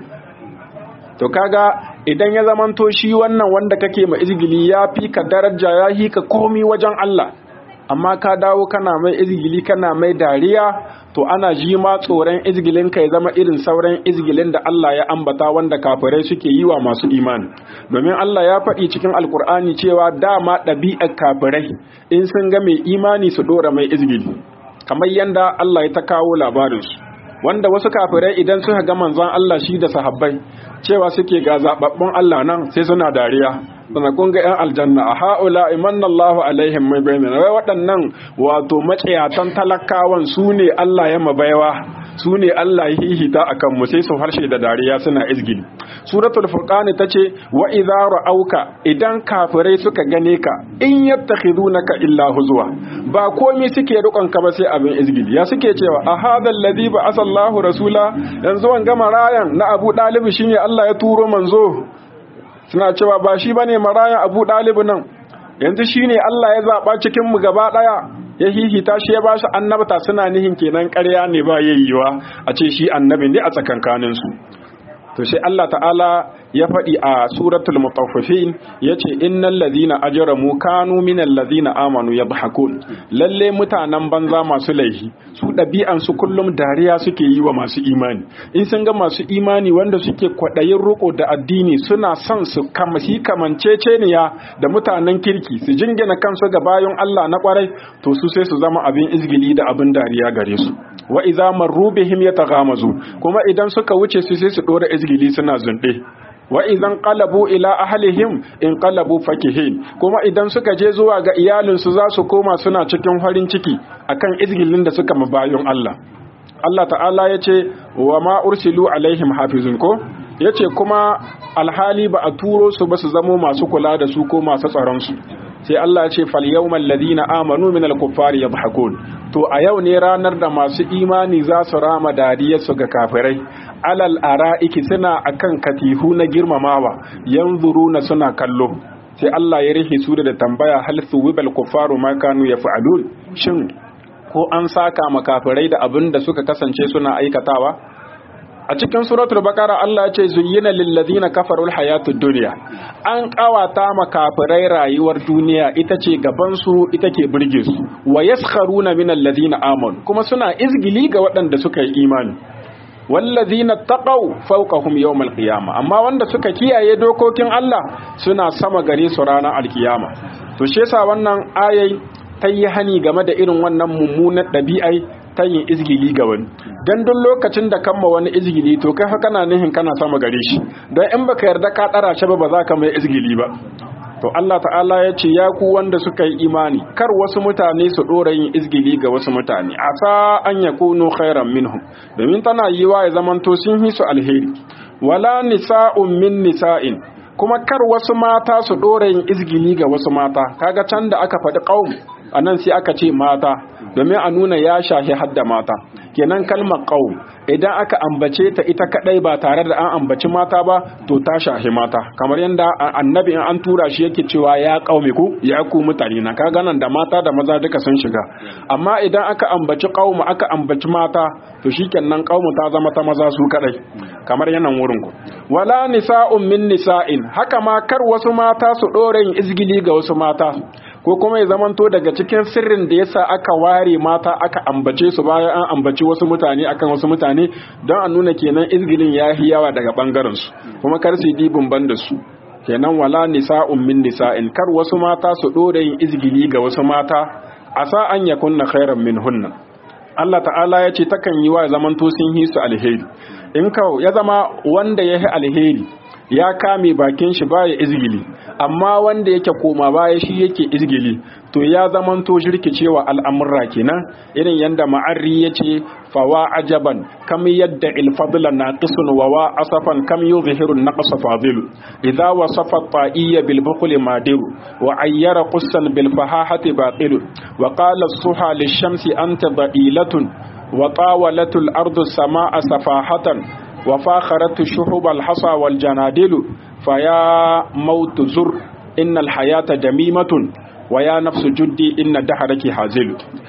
to kaga idan ya zamanto shi wannan wanda kake mai izgili ya fi ka daraja ya hika komi wajen Allah amma ka dawo kana mai izgili kana mai dariya to ana ji ma tsoron izgilin ka ya zama irin sauran izgilin da Allah ya ambata wanda kafirai suke yi wa masu imani domin Allah ya faɗi cikin alkur'ani cewa dama ɗabi'ar kafirai in sun ga mai imani su ɗora mai izgili kamar yanda Allah ya ta kawo labarinsu wanda wasu kafirai idan suka ga manzon Allah shi da sahabbai cewa suke ga zababbun Allah nan sai suna dariya sana kun ga yan aljanna a haula imanna Allahu alaihim mai bayyana wai waɗannan wato matsayatan talakawan su ne Allah ya mabaiwa su ne Allah ya hihita akan mu sai su harshe da dariya suna izgili suratul furqan tace wa idza ra'auka idan kafirai suka gane ka in yattakhidunaka illa huzwa ba komai suke rukon ka ba sai abin izgili ya suke cewa a hadal ladhi ba asallahu rasula yanzu wanga marayan na Abu Dalib shine Allah ya turo manzo suna cewa ba shi bane marayan Abu Dalib nan yanzu shine Allah ya zaba cikin mu gaba daya ya hihita shi ya ba shi annabta suna nihin kenan ƙarya ne ba yayyuwa a ce shi annabi ne a tsakankanin su to sai Allah ta'ala ya faɗi a suratul mutaffifin yace innal ladhina ajramu kanu minal ladhina amanu yadhakun lalle mutanen banza masu laifi su ɗabi'an su kullum dariya suke yi wa masu imani in sun ga masu imani wanda suke kwaɗayin riko da addini suna son su kamasi kamanceceniya da mutanen kirki su jingina kansu ga bayan Allah na kwarai to su sai su zama abin izgili da abin dariya gare su wa idza marru bihim yataghamazu kuma idan suka wuce su sai su dora izgili suna zunde wa idan qalabu ila ahlihim in qalabu fakihin kuma idan suka je zuwa ga iyalinsu za su koma suna cikin farin ciki akan izgilin da suka mabayun Allah Allah ta'ala ya ce wa ma ursilu alaihim hafizun ko ya ce kuma alhali ba a turo su ba su zamo masu kula da su ko masu tsaron su sai Allah ya ce fal yawmal ladina amanu min al-kuffari yadhakun to a yau ne ranar da masu imani za su rama dariyarsu ga kafirai alal ara'iki suna akan katihu na girmamawa yanzuruna suna kallo sai Allah ya rihe su da tambaya hal suwibal kuffaru ma kanu yaf'alun shin ko an saka makafirai da abin da suka kasance suna aikatawa a cikin suratul baqara Allah ya ce zuyyina lil ladina kafarul hayatud dunya an kawata makafirai rayuwar duniya ita ce gaban su ita ke burge su wa yaskharuna minal ladina amanu kuma suna izgili ga waɗanda suka yi imani wallazina taqaw fawqahum yawmal qiyama amma wanda suka kiyaye dokokin Allah suna sama gare su ranar alkiyama to shi yasa wannan ayai ta yi hani game da irin wannan mummunan ɗabi'ai ta yin izgili ga wani dan duk lokacin da kamma wani izgili to kai fa kana nihin kana sama gare shi don in baka yarda ka ɗara shi ba ba za ka mai izgili ba to Allah ta'ala ya ce ya ku wanda suka yi imani kar wasu mutane su ɗora yin izgili ga wasu mutane asa an ya kunu khairan minhum domin tana yi wa ya zamanto sun yi su alheri wala nisa'un min nisa'in kuma kar wasu mata su ɗora yin izgili ga wasu mata kaga can da aka faɗi ƙaum a nan sai aka ce mata domin a nuna ya shahi hadda mata kenan kalmar ƙaum idan aka ambace ta ita kadai ba tare da an ambaci mata ba to ta shahi mata kamar yadda annabi in an tura shi yake cewa ya ƙaume ku ya ku mutane na kaga nan da mata da maza duka sun shiga amma idan aka ambaci ƙaum aka ambaci mata to shikenan ƙaum ta zama ta maza su kadai kamar yanan wurin ku wala nisa'un min nisa'in haka ma kar wasu mata su ɗora yin izgili ga wasu mata ko kuma ya zamanto daga cikin sirrin da yasa aka ware mata aka ambace su bayan an ambaci wasu mutane akan wasu mutane don a nuna kenan izgilin ya yi yawa daga bangaren su kuma kar su yi ban da su kenan wala nisa'un min nisa'in kar wasu mata su ɗora yin izgili ga wasu mata asa an yakunna khairan min hunna Allah ta'ala ya ce takan yi wa zamanto sun yi su alheri in kawo ya zama wanda ya yi alheri ya kame bakin shi baya izgili amma wanda yake koma baya shi yake izgili to ya zamanto jirkicewa al'amurra kenan irin yanda ma'arri yace fawa ajaban kam yadda ilfadla naqisun wa wa asafan kam yuzhiru naqs fadilu idha wasafa ta'iyya bil bukhli madiru wa ayyara qussan bil fahahati baqilu wa qala as-suha lish-shamsi anta ba'ilatun wa tawalat al-ardu as-samaa safahatan وفاخرت الشحب الحصى والجنادل فيا موت زر إن الحياة دميمة ويا نفس جدي إن دهرك حازل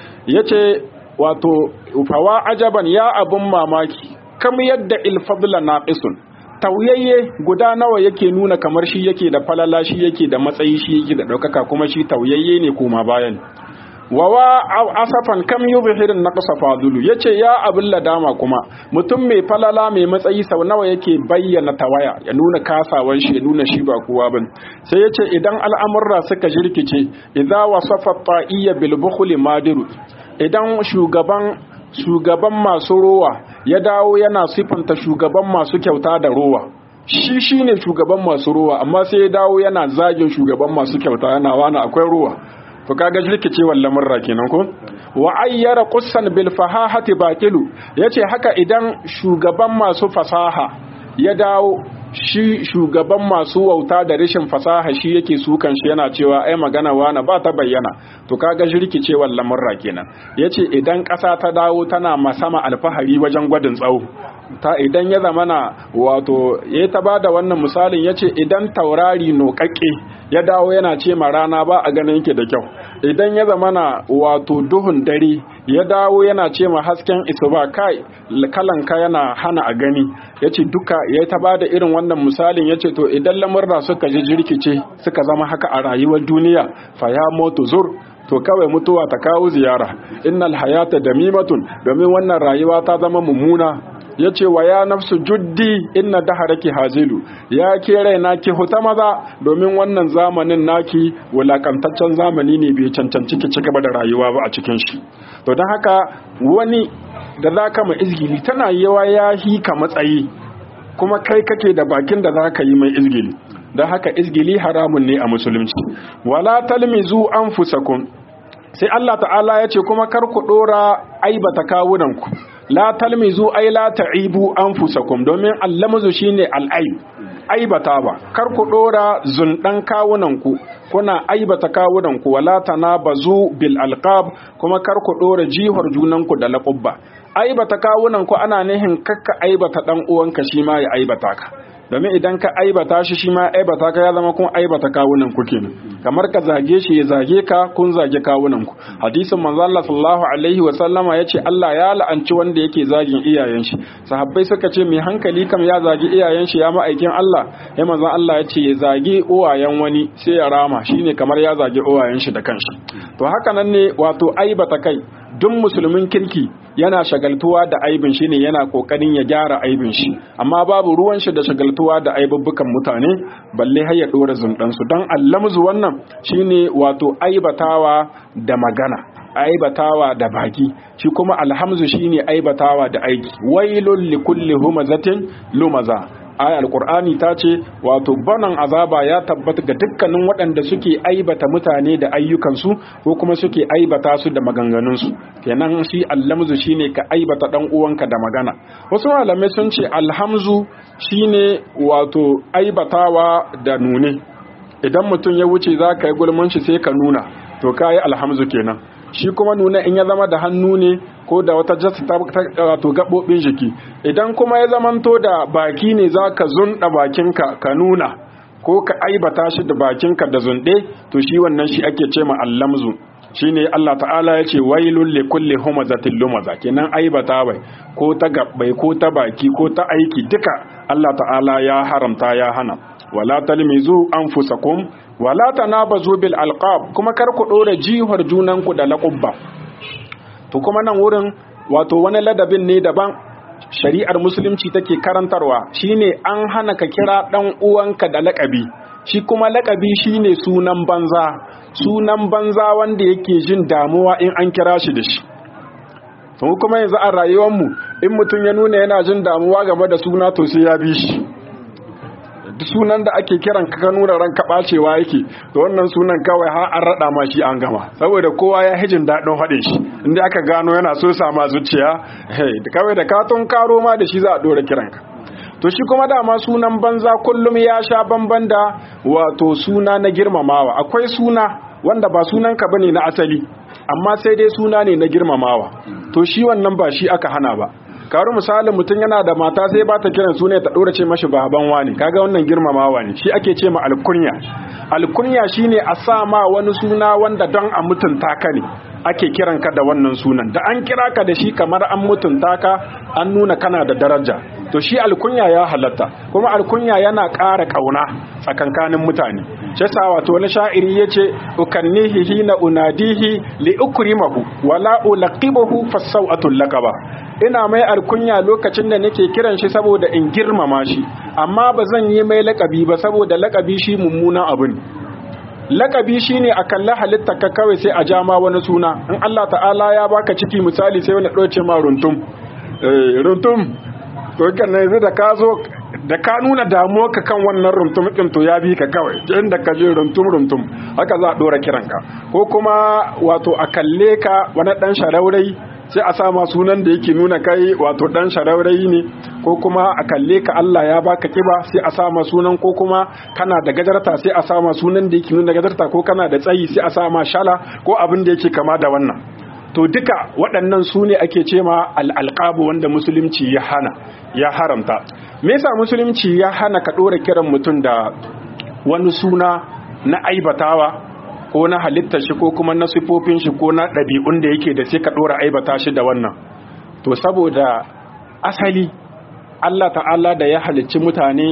yace wato fawa ajaban ya abun mamaki kam yadda ilfadla naqisun tauyayye guda nawa yake nuna kamar shi yake da falala shi yake da matsayi shi yake da ɗaukaka kuma shi tauyayye ne kuma bayan wawa asafan kam yubhirin naqsa fadulu yace ya abin ladama kuma mutum mai falala mai matsayi sau nawa yake bayyana tawaya ya nuna kasawan shi ya nuna shi ba kowa bane sai yace idan al'amurra suka jirkice idza wasafa ta'iyya bil bukhli madiru idan shugaban shugaban masu rowa ya dawo yana sifanta shugaban masu kyauta da rowa shi shine shugaban masu rowa amma sai ya dawo yana zagin shugaban masu kyauta yana wani akwai rowa to kaga jirkicewar lamurra kenan ko wa ayyara qussan bil fahahati baqilu yace haka idan shugaban masu fasaha ya dawo shi shugaban masu wauta da rashin fasaha shi yake sukan shi yana cewa ai magana wana ba ta bayyana to kaga jirkicewar lamurra kenan yace idan ƙasa ta dawo tana masama alfahari wajen gwadin tsawo ta idan ya zamana wato ya ta bada wannan misalin yace idan taurari noƙaƙe ya dawo yana ce ma rana ba a ganin yake da kyau idan ya zamana wato duhun dare ya dawo yana ce ma hasken isuba kai kalanka yana hana a gani yace duka ya ta bada irin wannan misalin yace to idan lamurra suka ji jirkice suka zama haka a rayuwar duniya fa ya motu zur to kawai mutuwa ta kawo ziyara innal hayata damimatun domin wannan rayuwa ta zama mummuna ya ce wa ya nafsu juddi inna daharaki hazilu ya ke raina ki huta maza domin wannan zamanin naki wulakantaccen zamani ne bai cancanci ki cigaba da rayuwa ba a cikin shi to don haka wani da za ka mai izgili tana yawa ya hi ka matsayi kuma kai kake da bakin da za ka yi mai izgili don haka izgili haramun ne a musulunci wala talmizu anfusakum sai Allah ta'ala ya ce kuma kar ku dora aibata kawunanku la talmizu ay la ta'ibu anfusakum domin allamazu shine al'aib aibata ba kar ku dora zundan kawunanku kuna aibata kawunanku wala tanabazu bil alqab kuma kar ku dora jihar junanku da laqabba aibata kawunanku ana nihin kakka aibata dan uwanka shi ma ya aibata ka domin idan ka aibata shi shi ma aibata ka ya zama kun aibata kawunan ku kenan kamar ka zage shi ya zage ka kun zage kawunan ku hadisin manzo Allah sallallahu alaihi wa sallama yace Allah ya la'anci wanda yake zagin iyayen shi sahabbai suka ce mai hankali kam ya zagi iyayen shi ya ma'aikin Allah ya manzo Allah yace ya zage uwayen wani sai ya rama shine kamar ya zage uwayen shi da kanshi to haka nan ne wato aibata kai duk musulmin kirki yana shagaltuwa da aibin shi ne yana kokarin ya gyara aibin shi amma babu ruwan shi da shagaltuwa da aibubbukan mutane balle har ya dora zundan su dan allamzu wannan shine wato aibatawa da magana aibatawa da baki shi kuma alhamzu shine aibatawa da aiki wailul likulli humazatin lumaza aya alqur'ani ta ce wato banan azaba ya tabbata ga dukkanin waɗanda suke aibata mutane da ayyukansu ko kuma suke aibata su da maganganunsu kenan shi allamzu shine ka aibata dan uwanka da magana wasu malamai sun ce alhamzu shine wato aibatawa da nune idan mutum ya wuce za ka yi gulman shi sai ka nuna to ka yi alhamzu kenan shi kuma nuna in ya zama da hannu ne ko da wata jasta ta wato gaɓoɓin jiki idan kuma ya zamanto da baki ne za ka zunɗa bakinka ka nuna ko ka aibata shi da bakinka da zunɗe to shi wannan shi ake ce ma allamzu shine Allah ta'ala ya ce wailul li kulli humazatin lumaza kenan aibata bai ko ta gabbai ko ta baki ko ta aiki duka Allah ta'ala ya haramta ya hana wala talmizu anfusakum wala tanabazu bil alqab kuma kar ku dora jihar junanku da laqabba to kuma nan wurin wato wani ladabin ne daban shari'ar musulunci take karantarwa shine an hana ka kira dan uwanka da lakabi shi kuma lakabi shine sunan banza sunan banza wanda yake jin damuwa in an kira shi da shi to kuma yanzu a rayuwarmu in mutum ya nuna yana jin damuwa game da suna to sai ya bi shi duk sunan da ake kiran ka nuna ranka bacewa yake to wannan sunan kawai har an rada ma shi an gama saboda kowa ya hijin daɗin haɗin shi inda aka gano yana so sama zuciya kawai da katon karo ma da shi za a ɗora kiranka to shi kuma dama sunan banza kullum ya sha bamban da wato suna na girmamawa akwai suna wanda ba sunanka bane na asali amma sai dai suna ne na girmamawa to shi wannan ba shi aka hana ba karu misalin mutum yana da mata sai ba ta kiran suna ta dora ce mashi baban wani kaga wannan girmamawa ne shi ake ce ma alkunya alkunya shine a sa ma wani suna wanda don a mutunta ka ne ake kiran ka da wannan sunan da an kira ka da shi kamar an mutunta ka an nuna kana da daraja to shi alkunya ya halatta kuma alkunya yana ƙara ƙauna tsakankanin mutane shi sa wato wani sha'iri yace ukannihi hina unadihi li ukrimahu wala ulaqibahu fasaw'atul laqaba ina mai alkunya lokacin da nake kiran shi saboda in girmama shi amma ba zan yi mai laƙabi ba saboda laƙabi shi mummunan abu ne lakabi shine a kalli halitta ka kawai sai a ja ma wani suna in Allah ta'ala ya baka ciki misali sai wani ɗauce ma runtum eh runtum to kan yanzu da ka zo da ka nuna damuwa ka kan wannan runtum din to ya bi ka kawai inda ka je runtum runtum haka za a dora kiranka ko kuma wato a kalle ka wani dan sharaurai sai a sama sunan da yake nuna kai wato dan sharaurai ne ko kuma a kalle ka Allah ya baka kiba sai a sama sunan ko kuma kana da gajarta sai a sama sunan da yake nuna gajarta ko kana da tsayi sai a sama shala ko abin da yake kama da wannan to duka waɗannan su ne ake ce ma al'alƙabu wanda musulunci ya hana ya haramta me yasa musulunci ya hana ka ɗora kiran mutum da wani suna na aibatawa ko na halittar shi ko kuma na sifofin shi ko na ɗabi'un da yake da sai ka ɗora aibata shi da wannan to saboda asali Allah ta'ala da ya halicci mutane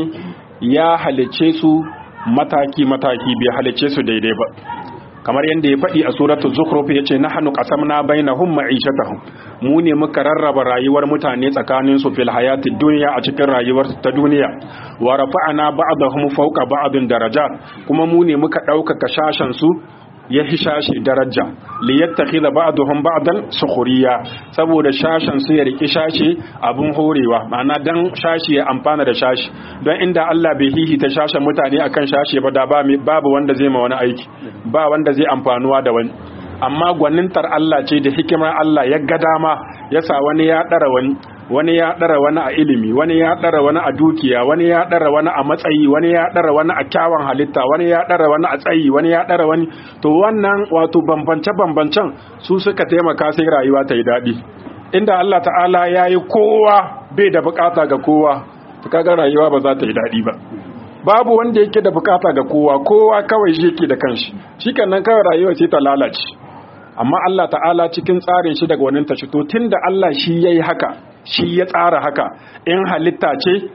ya halicce su mataki-mataki bai halicce su daidai ba kamar yadda ya faɗi a suratul zukhruf yace nahnu qasamna bainahum ma'ishatahum mu ne muka rarraba rayuwar mutane tsakanin su fil hayatid dunya a cikin rayuwar ta duniya wa rafa'na ba'dahum fawqa ba'din darajat kuma mu ne muka ɗaukaka shashan su ya hishashi daraja li yattakhidha ba'dhum ba'dan sukhriya saboda shashan su ya riki shashi abun horewa ma'ana dan shashi ya amfana da shashi don inda Allah bai hihita shashan mutane akan shashi ba da babu wanda zai ma wani aiki ba wanda zai amfanuwa da wani amma gwanintar Allah ce da hikimar Allah ya ga dama ya sa wani ya dara wani wani ya ɗara wani a ilimi wani ya ɗara wani a dukiya wani ya ɗara wani a matsayi wani ya ɗara wani a kyawun halitta wani ya ɗara wani a tsayi wani ya ɗara wani to wannan wato bambance-bambancen su suka taimaka sai rayuwa ta yi daɗi inda Allah ta'ala ya yi kowa bai da bukata ga kowa to kaga rayuwa ba za ta yi daɗi ba babu wanda yake da bukata ga kowa kowa kawai shi yake da kanshi shi nan kawai rayuwa ce ta lalace amma Allah ta'ala cikin tsarin shi daga wannan tashi to tunda Allah shi yayi haka shi ya tsara haka in halitta ce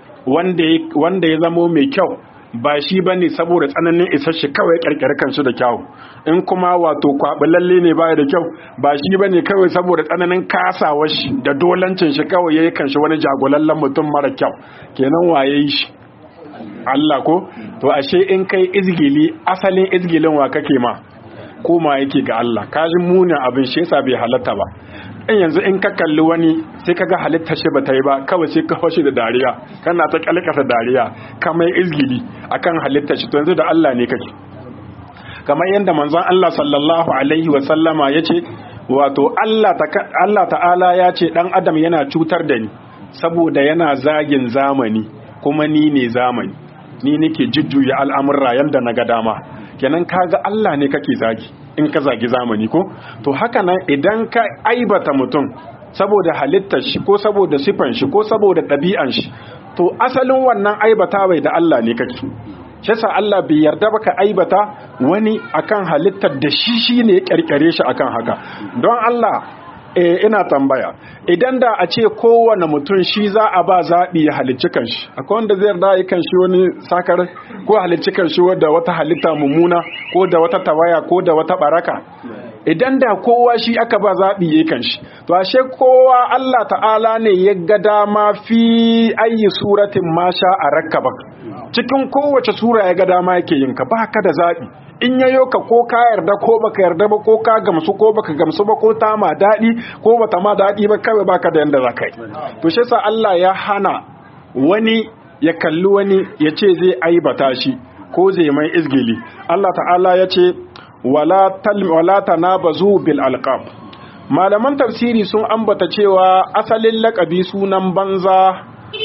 wanda ya zamo mai kyau ba shi ba ne saboda tsananin isar shi kawai ƙarƙar kanshi da kyau in kuma wato kwaɓi ne baya da kyau ba shi ba ne kawai saboda tsananin kasawar shi da dolancin shi kawai ya yi kanshi wani jagolallen mutum mara kyau kenan waye shi Allah ko to ashe in kai izgili asalin izgilin wa kake ma koma yake ga Allah kajin munin abin shi yasa bai halatta ba in yanzu in ka kalli wani sai kaga halitta shi bata yi ba kawai sai ka hoshi da dariya kana ta kalkata dariya kamar izgili akan halitta shi to yanzu da Allah ne kake kamar yadda manzon Allah sallallahu alaihi wa sallama yace wato Allah Allah ta'ala ya ce dan adam yana cutar da ni saboda yana zagin zamani kuma ni ne zamani ni nake jujjuya al'amurra yanda na ga dama kenan kaga Allah ne kake zagi in ka zagi zamani ko to haka nan idan ka aibata mutum saboda halittar shi ko saboda sifan shi ko saboda ɗabi'an shi to asalin wannan aibata bai da Allah ne kake shi yasa Allah bai yarda baka aibata wani akan halittar da shi shine ya kirkire shi akan haka don Allah eh ina tambaya idan da a ce kowane mutum shi za a ba zaɓi ya halicci kanshi akwai wanda zai yarda ya kanshi wani sakar ko halicci kanshi wadda wata halitta mummuna ko da wata tawaya ko da wata baraka idan da kowa shi aka ba zaɓi ya kanshi to ashe kowa Allah ta'ala ne ya ga dama fi ayi suratin masha a rakkaba cikin kowace sura ya ga dama yake yin ka ba ka da zaɓi in yayo ka ko ka yarda ko baka yarda ba ko ka gamsu ko baka gamsu ba ko ta ma daɗi ko bata ma daɗi ba kawai baka da yanda zaka yi to shi yasa Allah ya hana wani ya kalli wani ya ce zai aibata shi ko zai mai izgili Allah ta'ala ya ce wala tal wala tanabazu bil alqab malaman tafsiri sun ambata cewa asalin lakabi sunan banza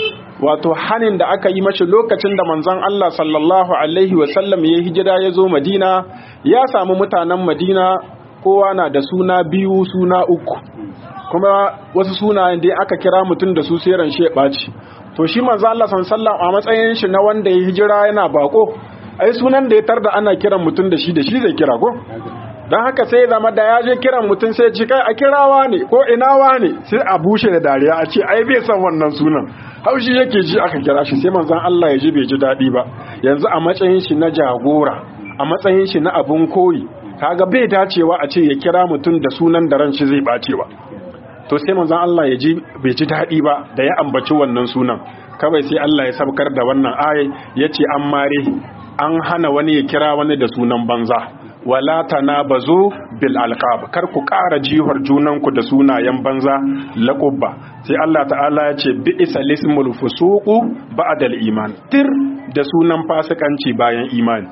wato hanin da aka yi mashi lokacin da manzon Allah sallallahu alaihi wasallam ya hijira ya zo Madina ya samu mutanen Madina kowa na da suna biyu suna uku kuma wasu sunayen da aka kira mutum da su sai ran shi ɓaci to shi manzon Allah sallallahu a matsayin shi na wanda ya hijira yana bako ai sunan da ya tarda ana kiran mutum da shi da shi zai kira ko don haka sai zama da ya je kiran mutum sai ci kai a kirawa ne ko inawa ne sai a bushe da dariya a ce ai bai san wannan sunan haushi yake ji aka kira shi sai manzon Allah ya ji bai ji daɗi ba yanzu a matsayin shi na jagora a matsayin shi na abun koyi kaga bai dacewa a ce ya kira mutum da sunan da ran shi zai bace ba to sai manzon Allah ya ji bai ji daɗi ba da ya ambaci wannan sunan kawai sai Allah ya sabkar da wannan ayi yace an mare an hana wani ya kira wani da sunan banza wala tanabazu bil alqab kar ku ƙara jihar junanku da sunayen banza laqabba sai Allah ta'ala ya ce bi isalismul fusuqu ba'da al iman tir da sunan fasikanci bayan imani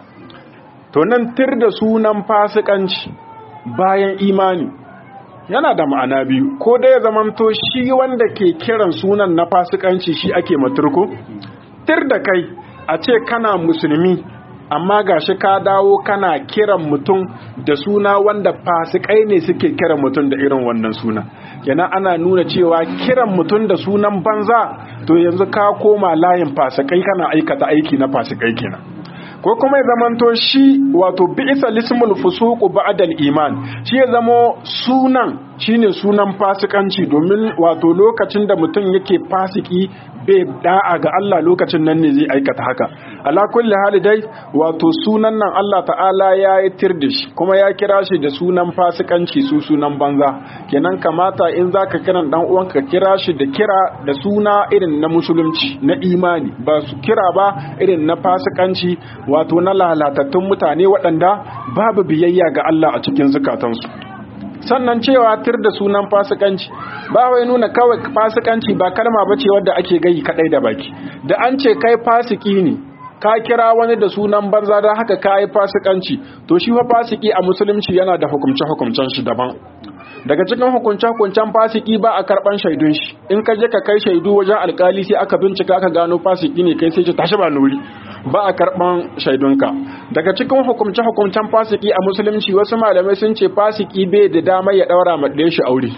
to nan tir da sunan fasikanci bayan imani yana da ma'ana biyu ko da ya zamanto shi wanda ke kiran sunan na fasikanci shi ake maturko tir da kai a ce kana musulmi amma gashi ka dawo kana kiran mutum da suna wanda fasikai ne suke kiran mutum da irin wannan suna kenan ana nuna cewa kiran mutum da sunan banza to yanzu ka koma layin fasikai kana aikata aiki na fasikai kenan ko kuma ya zamanto shi wato bi'isa lismul fusuqu ba'dal iman shi ya zamo sunan shine sunan fasikanci domin wato lokacin da mutum yake fasiki bai da'a ga Allah lokacin nan ne zai aikata haka ala kulli hali dai wato sunan nan Allah ta'ala ya yi tir da shi kuma ya kira shi da sunan fasikanci su sunan banza kenan kamata in zaka kiran dan uwanka kira shi da kira da suna irin na musulunci na imani ba su kira ba irin na fasikanci wato na lalatattun mutane waɗanda babu biyayya ga Allah a cikin zukatansu sannan cewa tir da sunan fasikanci ba wai nuna kawai fasikanci ba kalma bace wadda ake gayi kadai da baki da an ce kai fasiki ne ka kira wani da sunan banza don haka ka yi fasikanci to shi fa fasiki a musulunci yana da hukumce hukumcen shi daban daga cikin hukunce hukuncen fasiki ba a karban shaidun shi in ka je ka kai shaidu wajen alkali sai aka bincika aka gano fasiki ne kai sai ce tashi ba nuri ba a karban shaidunka daga cikin hukumce hukuncen fasiki a musulunci wasu malamai sun ce fasiki bai da damar ya daura ma ɗaya shi aure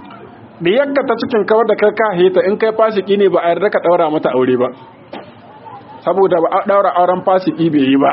da yakka ta cikin kawar da kai ka heta in kai fasiki ne ba a yarda ka daura mata aure ba saboda ba a daura auren fasiki bai yi ba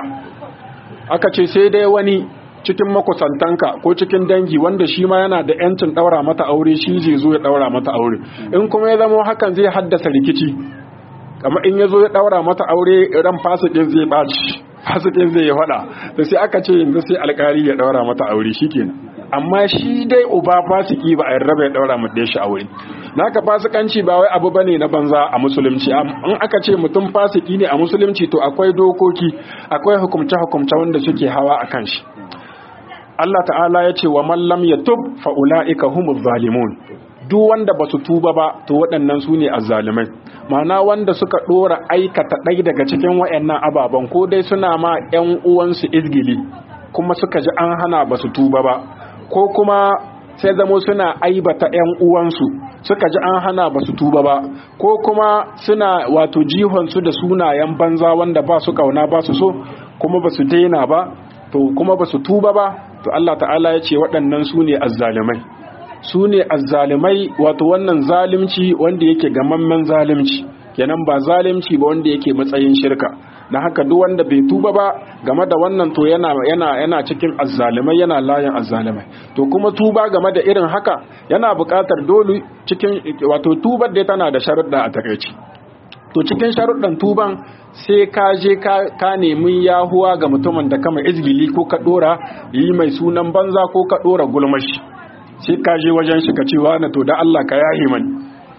aka ce sai dai wani cikin makusantanka ko cikin dangi wanda shi ma yana da yancin daura mata aure shi zai zo ya daura mata aure in kuma ya zama hakan zai haddasa rikici kamar in ya zo ya daura mata aure ran fasikin zai baci fasikin zai faɗa da sai aka ce yanzu sai alkali ya daura mata aure shikenan amma shi dai uba fasiki ba a yarda ya daura mata shi aure naka fasikanci ba wai abu bane na banza a musulunci in aka ce mutum fasiki ne a musulunci to akwai dokoki akwai hukumce hukumce wanda suke hawa akan shi Allah ta'ala ya ce wa mallam ya tub fa'ula'ika humuz zalimun duk wanda ba su tuba ba to waɗannan su ne azzalimai ma'ana wanda suka ɗora aikata ɗai daga cikin waɗannan ababen ko dai suna ma ‘yan uwansu izgili kuma suka ji an hana ba su tuba ba ko kuma sai zamo suna aibata ‘yan uwansu suka ji an hana ba su tuba ba ko kuma suna wato jihonsu da sunayen banza wanda ba su kauna ba su so kuma ba su daina ba to kuma ba su tuba ba to Allah ta'ala ya ce waɗannan su ne azzalimai su ne azzalimai wato wannan zalimci wanda yake gamammen zalimci kenan ba zalimci ba wanda yake matsayin shirka na haka duk wanda bai tuba ba game da wannan to yana yana yana cikin azzalimai yana layin azzalimai to kuma tuba game da irin haka yana buƙatar dole cikin wato tubar da tana da sharuɗa a takaici to cikin sharuɗan tuban sai ka je ka nemi yahuwa ga mutumin da kama izgili ko ka ɗora yi mai sunan banza ko ka ɗora gulmashi sai ka je wajen shi ka ce na to da Allah ka yahi mani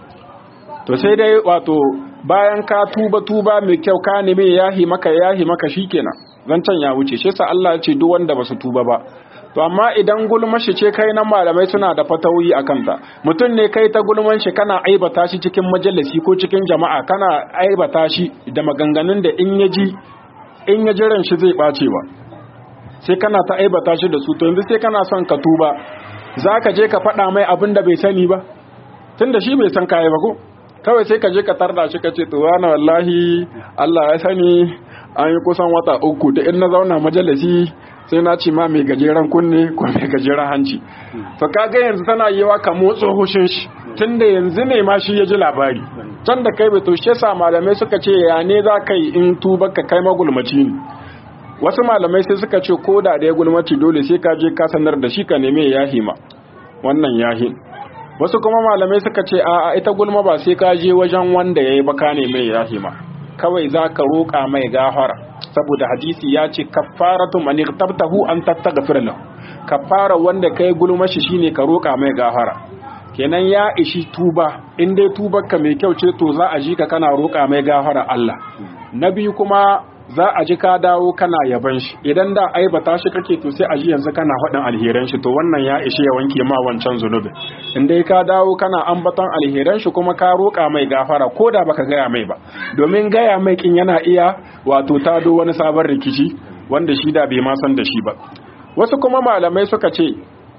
to sai dai wato bayan ka tuba tuba mai kyau ka nemi yahi maka yahi maka shikenan zancen ya wuce shi sa Allah ya ce duk wanda ba su tuba ba to amma idan gulmashi ce kai nan malamai suna da fatawi a kanta mutum ne kai ta gulman shi kana aibata shi cikin majalisi ko cikin jama'a kana aibata shi da maganganun da in ya ji in ya jiran shi zai bace ba sai kana ta aibata shi da su to yanzu sai kana son ka tuba za ka je ka faɗa mai abin da bai sani ba tun da shi bai san kayi ba ko kawai sai ka je ka tarda shi ka ce to wani wallahi Allah ya sani an yi kusan wata uku da in na zauna majalisi sai na ce ma mai gajeren kunne ko mai gajeren hanci to kaga yanzu tana yiwa ka motsa hushin shi tunda yanzu ne ma shi ya ji labari can da kai bai to shi yasa malamai suka ce ya ne za ka yi in tuba ka kai magulmaci ne wasu malamai sai suka ce ko da ya gulmaci dole sai ka je ka sanar da shi ka neme yahi ma wannan yahi wasu kuma malamai suka ce a ita gulma ba sai ka je wajen wanda yayi ba ka neme yahi ma kawai za ka roƙa mai gafara saboda hadisi ya ce kafaratu man irtabtahu an tattaghfir lahu kafara wanda kai gulmashi shine ka roƙa mai gafara kenan ya ishi tuba in dai tubarka mai kyau ce to za a ji ka kana roƙa mai gafara Allah na biyu kuma za a ji ka dawo kana yaban shi idan da aibata shi kake to sai a ji yanzu kana faɗin alheran shi to wannan ya ishi ya wanke ma wancan zunubin in dai ka dawo kana ambaton alheran shi kuma ka roƙa mai gafara ko da baka gaya mai ba domin gaya mai kin yana iya wato tado wani sabon rikici wanda shi da bai ma san da shi ba wasu kuma malamai suka ce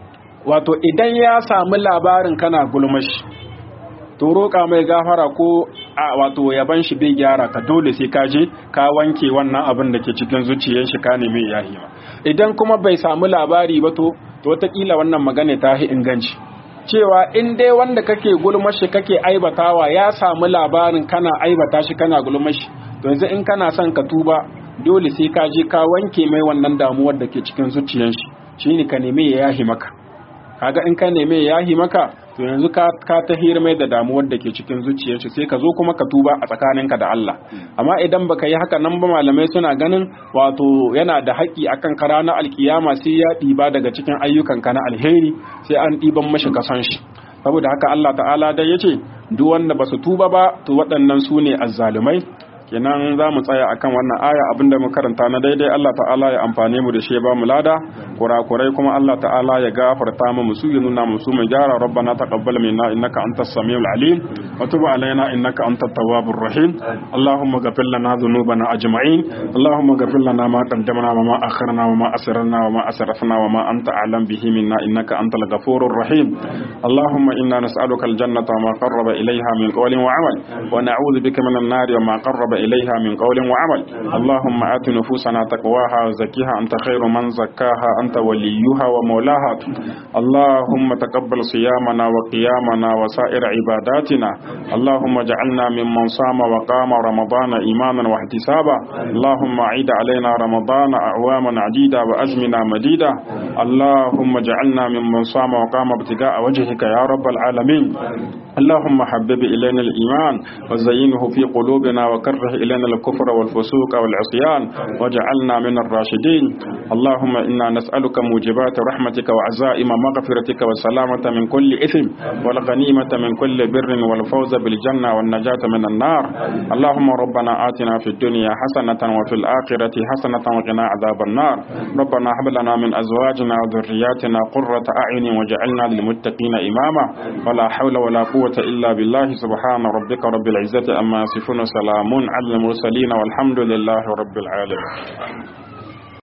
wato idan ya samu labarin kana gulmashi to roƙa mai gafara ko a wato yaban shi bai gyara ka dole sai ka je ka wanke wannan abin da ke cikin zuciyar shi ka nemi yahi ma idan kuma bai samu labari ba to to wataƙila wannan magana ta hi inganci cewa in dai wanda kake gulmashi kake aibatawa ya samu labarin kana aibata shi kana gulmashi to yanzu in kana son ka tuba dole sai ka je ka wanke mai wannan damuwar da ke cikin zuciyar shi shine ka nemi ya yahi maka kaga in ka neme ya yahi maka to yanzu ka ka tahir mai da damuwar da ke cikin zuciyarsa sai ka zo kuma ka tuba a tsakaninka da Allah amma idan baka yi haka nan ba malamai suna ganin wato yana da haƙƙi akan ka ranar alkiyama sai ya ɗiba daga cikin ayyukanka na alheri sai an ɗiban mashi kasan shi saboda haka Allah ta'ala dai yace duk wanda basu tuba ba to waɗannan su ne azzalumai kenan za mu tsaya akan wannan aya abinda mu karanta na daidai Allah ta'ala ya amfane mu da shi ya ba mu lada kurakurai kuma Allah ta'ala ya gafarta mu musu ya nuna musu mai gyara rabbana taqabbal minna innaka antas samiul alim wa tub alaina innaka antat tawwabur rahim allahumma ghfir lana dhunubana ajma'in allahumma ghfir lana ma qaddamna wa ma akharna wa ma asrarna wa ma asrafna wa ma anta a'lam bihi minna innaka antal ghafurur rahim allahumma inna nas'aluka aljannata wa ma qarraba ilayha min qawlin wa 'amal wa na'udhu bika minan nari wa ma qarraba إليها من قول وعمل اللهم آت نفوسنا تقواها وزكيها أنت خير من زكاها أنت وليها ومولاها اللهم تقبل صيامنا وقيامنا وسائر عباداتنا اللهم اجعلنا ممن صام وقام رمضان إيمانا واحتسابا اللهم عيد علينا رمضان أعواما عديدة وأزمنا مديدة اللهم اجعلنا ممن صام وقام ابتغاء وجهك يا رب العالمين اللهم حبب إلينا الإيمان وزينه في قلوبنا وكره إلينا الكفر والفسوق والعصيان واجعلنا من الراشدين اللهم إنا نسألك موجبات رحمتك وعزائم مغفرتك والسلامة من كل إثم والغنيمة من كل بر والفوز بالجنة والنجاة من النار اللهم ربنا آتنا في الدنيا حسنة وفي الآخرة حسنة وقنا عذاب النار ربنا هب لنا من أزواجنا وذرياتنا قرة أعين واجعلنا للمتقين إماما ولا حول ولا قوة إلا بالله سبحان ربك رب العزة أما يصفون سلام على المرسلين والحمد لله رب العالمين